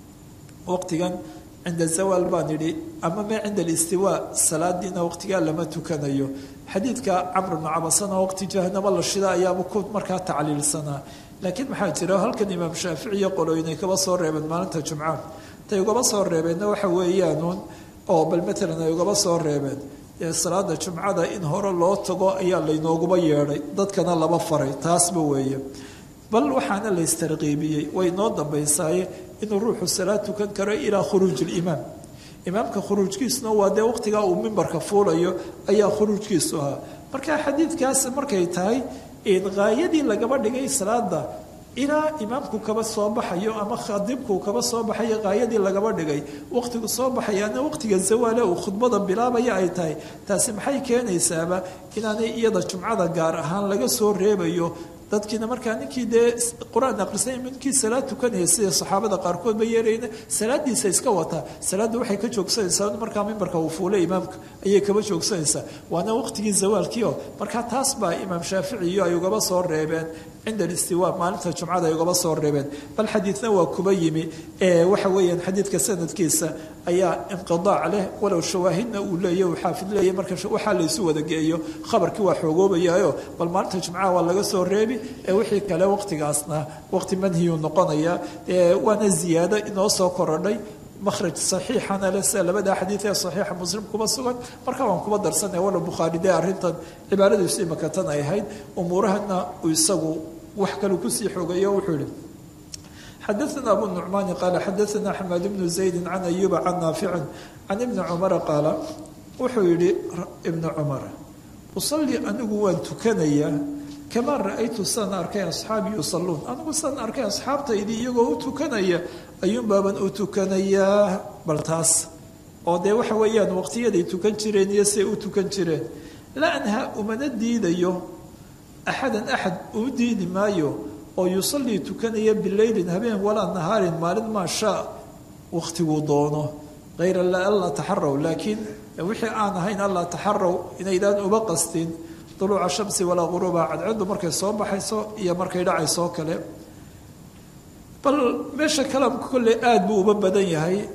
waqtigan cinda zawaal baan idhi ama mee cinda alistiwaa salaadiina waqtigaa lama tukanayo xadiidka camr bnu cabasana waqti jahanamo la shida ayaaba ku markaa tacliilsanaa laakiin maxaa jira halkan imaam shaafici iyo qolooyin ay kaba soo reebeen maalinta jumca tay ugaba soo reebeenna waxa weeyaanuun oo bal matalan ay ugaba soo reebeen ee salaada jumcada in hore loo tago ayaa laynooguba yeedhay dadkana laba faray taasba weeye bal waxaana la istarqiibiyey way noo dambaysaaye inuu ruuxu salaad tukan karo ilaa khuruuj ilimaam imaamka khuruujkiisuna waa dee waqtigaa uu mimbarka fuulayo ayaa khuruujkiisu ahaa marka xadiidkaas markay tahay qaayadii lagaba dhigay salaada ilaa imaamku kaba soo baxayo ama khadibku kaba soo baxayo qaayadii lagaba dhigay waqtigu soo baxayaana waqtiga zawaale uu khudbada bilaabaya ay tahay taasi maxay keenaysaaba inaanay iyada jumcada gaar ahaan laga soo reebayo dadkiina markaa ninkii dee qur-aan aqrisay ninkii salaad tukanaya sida saxaabada qaarkood ba yeerayna salaadiisa iska wataa salaadda waxay ka joogsanaysaa markaa mimbarka uu fuulay imaamka ayay kaba joogsanaysaa waana waqtigii zawaalkiio markaa taas baa imaam shaafici iyo ay ugaba soo reebeen cinda alistiwaa maalinta jumcada ay ugaba soo reebeen bal xadiidna waa kuba yimi waxa weeyaan xadiidka sanadkiisa ayaa inqidaac leh walow shawaahidna uu leeya uu xaafid leeya marka waxaa laysu wada geeyo khabarkii waa xoogoobayaayo bal maalinta jumcaha waa laga soo reebi ee wixii kale waqtigaasna waqti manhiyuu noqonaya waana ziyaado inoo soo korodhay makhraj saxiixana le sida labada xadiid ee saxiixa muslim kuba sugan marka waan kuba darsanaya walow bukhaari dee arrintan cibaaradiisu imaka tan ay ahayd umuurahana uu isagu wax kale kusii xoogayo wuxuu yihi xadaثna abu nucmaani qaala xadaثna xamaad bnu zaydi can ayuba can naaficin can ibni cumara qaala wuxuu yihi ibnu cumar usalii anigu waan tukanayaa kamaa ra-aytu saan arkay asxaabi yusaluun anigu saan arkay asxaabtaydii iyagoo u tukanaya ayuunbaaban u tukanayaa bal taas oo dee waxa weeyaan waqtiyaday tukan jireen iyo siay u tukan jireen la anha umana diidayo axadan axad uu diidi maayo oo yusallii tukanaya bileylin habeen walaa nahaarin maalin maa shaa waqtiguu doono hayra alla taxaraw laakiin wixii aan ahayn alla taxaraw inaydaan uba qastin duluuca shamsi walaa quruuba cadceedu markay soo baxayso iyo markay dhacaysoo kale bal meesha kalaamka kolley aada buu uba badan yahay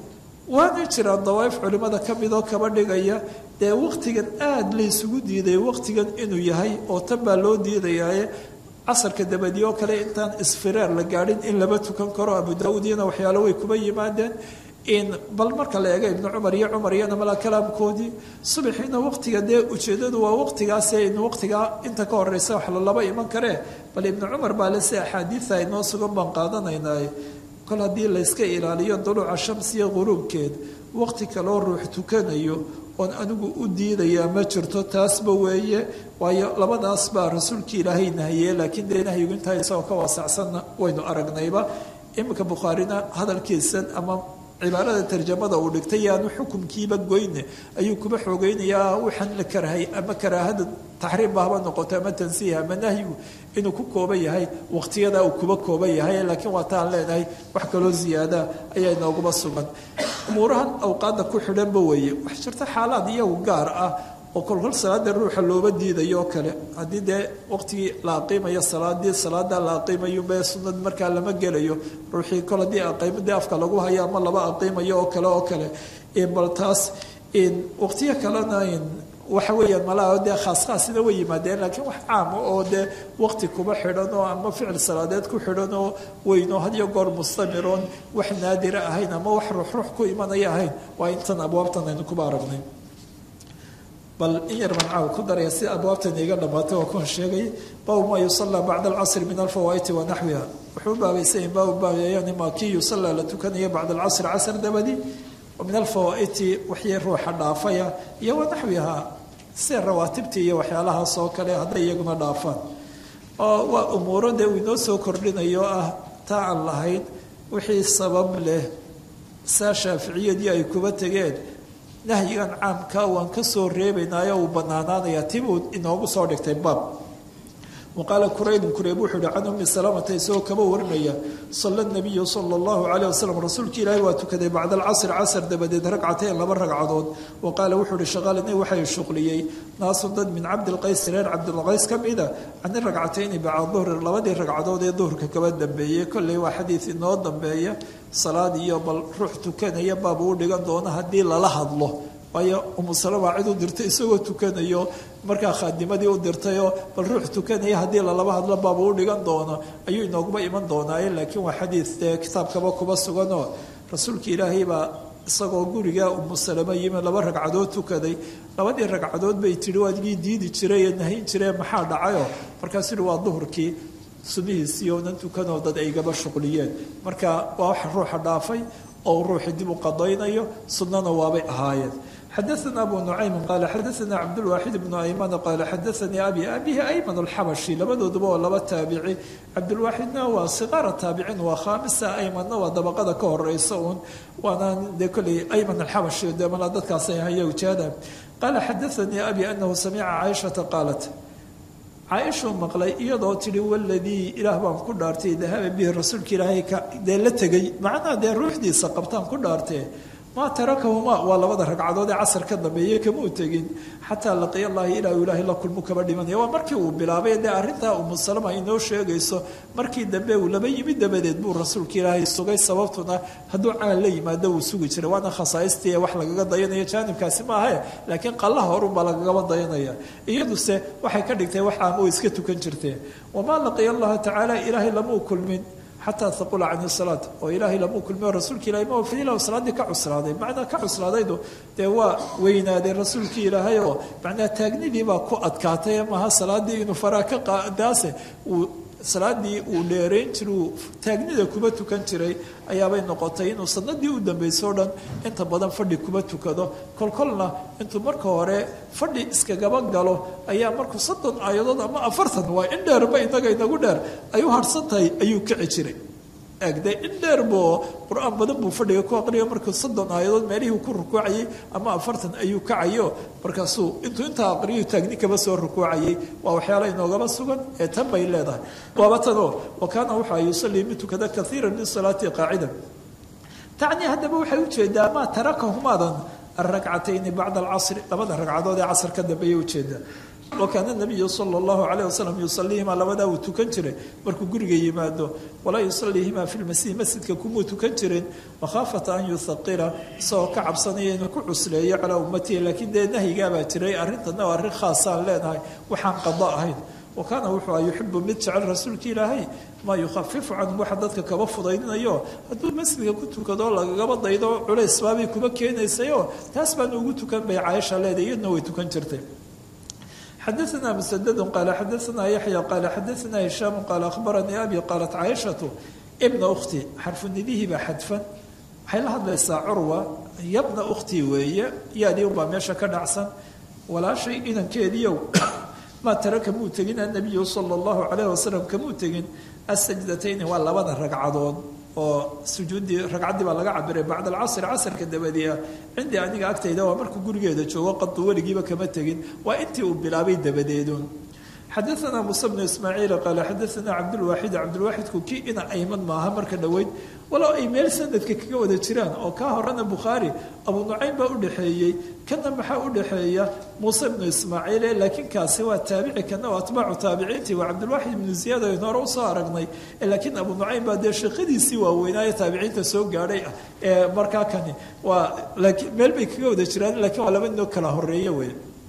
waana jiraan dawaaif culimmada ka midoo kaba dhigaya dee waqtigan aada laysugu diiday waqtigan inuu yahay oo tan baa loo diidayaaye casarka dabadii oo kale intaan isfireer la gaadhin in laba tukan karo abu daauud iyana waxyaalo way kuba yimaadeen in bal marka la eego ibnu cumar iyo cumar iyana mala kalaamkoodii subaxiina waqtiga dee ujeedadu waa waqtigaase in waqtigaa inta ka horeysa wax lalaba iman karee bal ibnu cumar baa lese axaadiida inoo sugan baan qaadanaynaay kol haddii layska ilaaliyo duluuca shamsiya quruubkeed waqti kaloo ruux tukanayo oon anigu u diidayaa ma jirto taasba weeye waayo labadaas baa rasuulkii ilaahay nahiye laakiin dee nahyigu intaa isagoo ka waasacsanna waynu aragnayba iminka bukhaarina hadalkiisan ama cibaarada tarjamada uu dhigtay yaanu xukumkiiba goyne ayuu kuba xoogeynayaa waxaan la karahay ama karaahada taxriimba haba noqoto ama tansiiha ama nahyigu inuu ku kooban yahay waqtiyada uu kuba kooban yahay laakiin waa taan leenahay wax kaloo ziyaada ayaa inooguma sugan umuurahan awqaada ku xidhanba weeye wax jirta xaalaad iyagu gaar ah oo kolkol salaada ruuxa looba diidayo oo kale haddii dee waqtigii la aqiimayo salaadii salaada la aqiimayo be sunad markaa lama gelayo ruuxii kol haddii aqiimadii afka lagu hayo ama laba aqiimayo oo kale oo kale bal taas waqtiyo kalena waxa weeyaan malaha dee khaas khaasina way yimaadeen laakiin wax caama oo dee waqti kuba xidhan oo ama ficil salaadeed ku xidhan oo weynoo hadiyo goor mustamiroon wax naadira ahayn ama wax ruuxruux ku imanaya ahayn waa intan abwaabtan aynu kuba aragnay bal in yar baan caaw ku daraya si abwaabtan iga dhamaatay waa kuwan sheegay baabu maa yusallaa bacda alcasri min alfawaa'iti wa naxwiha wuxuu baabaysayin baabu baabayayani maa kii yusallaa la tukanaya bacda alcasri casr dabadi min alfawaa'iti waxyay ruuxa dhaafaya iyo wa naxwiha sida rawaatibtii iyo waxyaalahaas oo kale hadday iyaguna dhaafaan oo waa umuuro dee uu inoo soo kordhinayo ah taa aan lahayn wixii sabab leh saa shaaficiyadii ay kuba tegeen nahyigan caamka waan ka soo reebaynaayo uu banaanaanaya tibuu inoogu soo dhigtay baab waqaala kuraybun kurayb wuxuu yihi can ummi salamata isagoo kaba warinaya sala nabiyu sala allahu caleyh wasalam rasuulka ilaahi waa tukaday bacda alcasri casr dabadeed ragcateen laba ragcadood wa qaala wuxuu ihi shaqaalini waxay shuqliyey naasu dad min cabdilqays reer cabdilqays ka mida cani ragcatayni bacda duhri labadii ragcadood ee duhurka kaba dambeeyey kolley waa xadiid inoo dambeeya salaad iyo bal ruux tukanaya baabuu u dhigan doono haddii lala hadlo waayo umu salama cid u dirtay isagoo tukanayo markaa khaadimadii u dirtayoo bal ruux tukanaya haddii lalaba hadlo baabuu u dhigan doono ayuu inooguma iman doonaaye laakiin waa xadiid dee kitaabkaba kuba suganoo rasuulka ilaahay baa isagoo guriga umu salama yimi laba ragcadood tukaday labadii ragcadood bay tihi waadigii diidi jiray ee nahin jiree maxaa dhacayoo markaasuu yihi waa duhurkii subihiisii oonan tukanoo dad ay gaba shuqliyeen marka waa wax ruuxa dhaafay oo ruuxii dib u qadaynayo sunnana waabay ahaayeen xadaثna abu nucaymi qaala xadaثna cabdulwaaxid bnu ayman qaala xadaثanii abi abihi ayman alxabashi labadooduba waa laba taabici cabdulwaaxidna waa siqaara taabicin waa khaamisa aymanna waa dabaqada ka horeysa uun waana dee kolley ayman alxabashi dee mala dadkaasay haya ujeeda qaala xadaثanii abi anahu samica caaishata qaalat caaishuu maqlay iyadoo tidhi waladii ilaah baan ku dhaartay dahaba bihi rasuulka ilaahay dee la tegay macnaha dee ruuxdiisa qabtaan ku dhaartee maa tarakahuma waa labada ragcadood ee casar ka dambeeye kamuu tegin xataa laqiya allahi ilaa ilaahay la kulmu kaba dhimanaya waa markii uu bilaabay dee arrintaa umu salama inoo sheegayso markii dambe uu laba yimid dabadeed buu rasuulka ilaahay sugay sababtuna hadduu caan la yimaado wuu sugi jiray waana khasaaistii wax lagaga dayanayo jaanibkaasi maahae laakiin qallaha horunbaa lagagaba dayanaya iyaduse waxay ka dhigtay wax aan u iska tukan jirtee wamaa laqiya allaha tacaala ilaahay lamuu kulmin xataa taqula can salaat oo ilaahay lamuu kulmiyo rasuulka ilahay ma wafilah salaaddii ka cuslaaday macnaa ka cuslaadaydu dee waa weynaaday rasuulkii ilaahay oo macnaa taagnidii baa ku adkaatay maha salaaddii inuu faraa ka qaadaase uu salaadii uu dheerayn jiray uu taagnida kuba tukan jiray ayaabay noqotay inuu sanadii u dambayso o dhan inta badan fadhi kuba tukado kolkolna intuu marka hore fadhi iskagaba galo ayaa markuu soddon aayadood ama afartan waa in dheerba inaga inagu dheer ay u harhsan tahay ayuu kici jiray egde in dheer boo qur-aan badan buu fadhiga ku aqriyo markuu soddon aayadood meelihii ku rukuucayay ama afartan ayuu kacayo markaasuu intuu intaa aqriyu taagni kaba soo rukuucayay waa waxyaala inoogaba sugan ee tan bay leedahay waaba tanoo wa kaana waxaa yusallii mid tukada kaiira min salaati qaacida tacnii haddaba waxay ujeedaa maa tarakahumaadan alragcatayni bacda alcasri labada ragcadood ee casar ka dambeeya ujeedaa wa kaana nabiyu sala allahu calayh wasalam yusaliihimaa labadaa uu tukan jiray markuu guriga yimaado walaa yusaliihimaa fi lmasiih masjidka kumuu tukan jirin makhaafata an yuthaqira isagoo ka cabsanaya inuu ku cusleeyo calaa ummatihi laakiin dee nahyigaabaa jiray arrintana waa arrin khaasaan leenahay waxaan qado ahayn wa kaana wuxuu a yuxibu mid jecel rasuulka ilaahay maa yukhafifu canhum waxa dadka kaba fudaydinayo hadduu masjidka ku tukado lagagaba daydo culays baabay kuba keenaysayo taas baana ugu tukan bay caaisha leedahay iyadna way tukan jirtay xadaثna msdd qaala xadaثna yaxya qaala xadaثna hishaam qaala akhbaranii abi qaalat caaishatu bna ukhti xarfunidihii baa xadfan waxay la hadlaysaa curwa yabna ukhtii weeye yaadii unbaa meesha ka dhacsan walaashay inankeediiow maa taraka muu tegin annabiyu sala allahu calayh wasalam kamuu tegin asajdatayni waa labada ragcadood oo sujuuddii ragcaddii baa laga cabiray bacda alcasri casrka dabadii ah cindii aniga agtayda waa markuu gurigeeda joogo qadu weligiiba kama tegin waa intii uu bilaabay dabadeedun xadaثna muuse bnu ismaaciil qaala xadaثna cabdulwaaxid cabdulwaaxidku kii ina ayman maaha marka dhoweyd walow ay meel sanadka kaga wada jiraan oo kaa horena bukhaari abu nucaym baa udhaxeeyey kana maxaa udhaxeeya muuse bnu ismaaciil laakiin kaasi waa taabici kana waa atbaacu taabiciintii waa cabdulwaaxid ibnu ziyaad aynu hore usoo aragnay laakiin abu nucaym baa dee sheekadiisii waaweynaaye taabiciinta soo gaadhay ah ee markaa kani waa laakiin meel bay kaga wada jiraan lakiin waa laba noo kala horeeye wey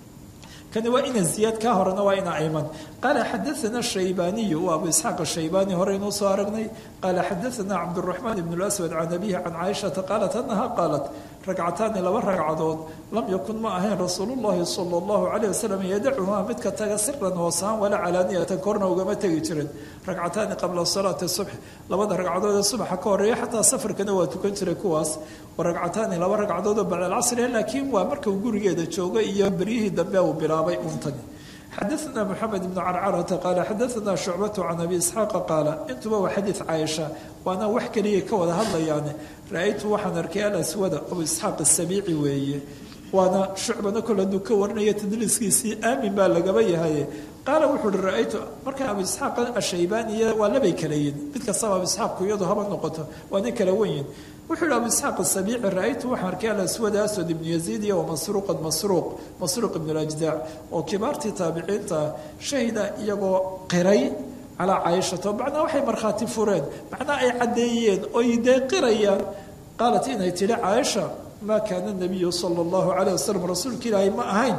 kani waa ina ziyaad ka horena waa ina ayman qaala xadaana shaybaniyu waa abu isxaaq ashaybani horeynuu soo aragnay qaala xadaana cabduraxmaan ibn lswad can abihi can caaishata qaalat anaha qaalat ragcataani laba ragcadood lam yakun ma ahayn rasuulu llahi sala allahu calayh wasalam yadacuhaa midka taga siran hoosaan walaa calaaniyatan korna ugama tegi jirin ragcataani qabla salaati subx labada ragcadood ee subaxa ka horeeya xataa safarkana waa tukan jiray kuwaas wa ragcataani laba ragcadood oo bacda alcasri laakiin waa marka uu gurigeeda jooga iyo beryihii dambe uu bilaabay untani xadaثna mxamed ibn carcarata qaala xadaثna shucbatu can abi isxaaqa qaala intuba waa xadiid caaisha waana wax keliya ka wada hadlayaane ra-aytu waxaan arkay alaswada abu isxaaq asabiici weeye waana shucbana kol hadduu ka warinaya tadliiskiisii aamin baa lagaba yahaye qaala wuxuu uhi ra-aytu marka abu isxaaq ashaybaaniya waa labay kalayiin mid kastaba abu isxaaqku iyadu haba noqoto waana kala wenyin wuxuu yihi abu isxaaq asabiici ra-aytu waxaan arkay alaswad aswad ibnu yaziid iyo wamasruuqan masruuq masruuq ibn lajdaac oo kibaartii taabiciinta shahida iyagoo qiray calaa caaishata macnaa waxay markhaati fureen macnaa ay caddeeyeen oy dee qirayaan qaalat inay tidhi caaisha maa kaana nabiyu sala allahu calayh wasalam rasuulka ilaahay ma ahayn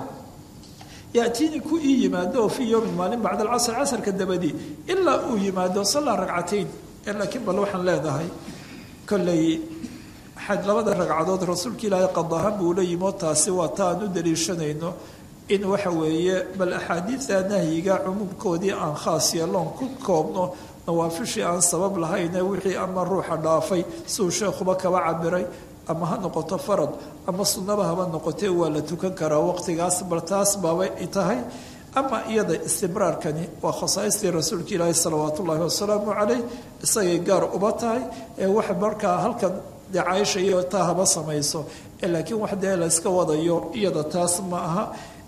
yaatiini ku ii yimaado oo fii yowmin maalin bacda alcasr casrka dabadii ilaa uu yimaado sallaa ragcatayn laakiin bal waxaan leenahay kolley labada ragcadood rasuulka ilaahay qadahan buu la yimo taasi waa ta aan u daliishanayno in waxa weeye bal axaadiida nahyiga cumuumkoodii aan khaas yeeloon ku koobno nawaafishii aan sabab lahayne wixii ama ruuxa dhaafay siuu sheekhuba kaba cabiray ama ha noqoto farad ama sunnaba haba noqotee waa la tukan karaa waqtigaas bal taas baabay tahay ama iyada istimraarkani waa khasaaistii rasuulka ilaahi salawaat ullaahi wasalaamu caleyh isagay gaar uba tahay ee wax markaa halkan dee caaisha iyo taa haba samayso laakiin wax dee la iska wadayo iyada taas ma aha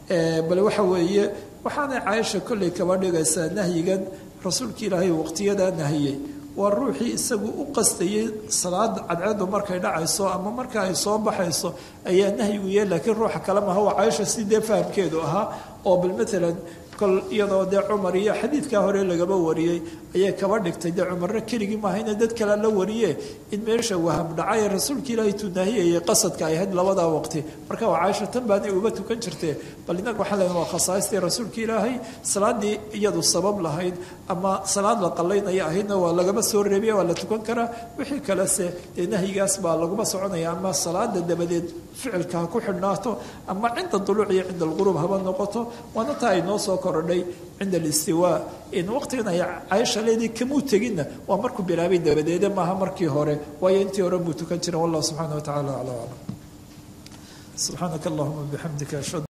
bal waxa weeye waxaanay caaisha kolley kaba dhigaysaa nahyigan rasuulka ilaahay waqtiyadaa nahiyey waa ruuxii isagu u qastayay salaad cadceedu markay dhacayso ama marka ay soo baxayso ayaa nahyigu yahay laakiin ruuxa kale maha waa caaisha si dee fahamkeedu ahaa oo bal matalan kol iyadoo dee cumar iyo xadiidkaa hore lagaba wariyey ayay kaba dhigtay dee cumarna keligii maahayna dad kale la wariye in meesha waham dhacay rasuulka ilaahay tunaahiyayay qasadka ay ahayd labadaa waqti marka waa caaisha tan baanay uba tukan jirtee bal inaga waxaa leedahay waa khasaaistii rasuulka ilaahay salaadii iyadu sabab lahayd ama salaad la qallaynaya ahaydna waa lagaba soo reebiya waa la tukan karaa wixii kalese dee nahyigaas baa laguma soconaya ama salaada dabadeed ficilka ha ku xidhnaato ama cinda duluuc iyo cinda alqurub haba noqoto waana taa ay noo soo korodhay cinda alistiwaa in waqtigan ay caaisha leedii kamuu teginna waa markuu bilaabay dabadeede maaha markii hore waayo intii hore muu tukan jiren wallah subxaana wa tacala acla aclam subxaanaka allahuma bixamdika ashhadu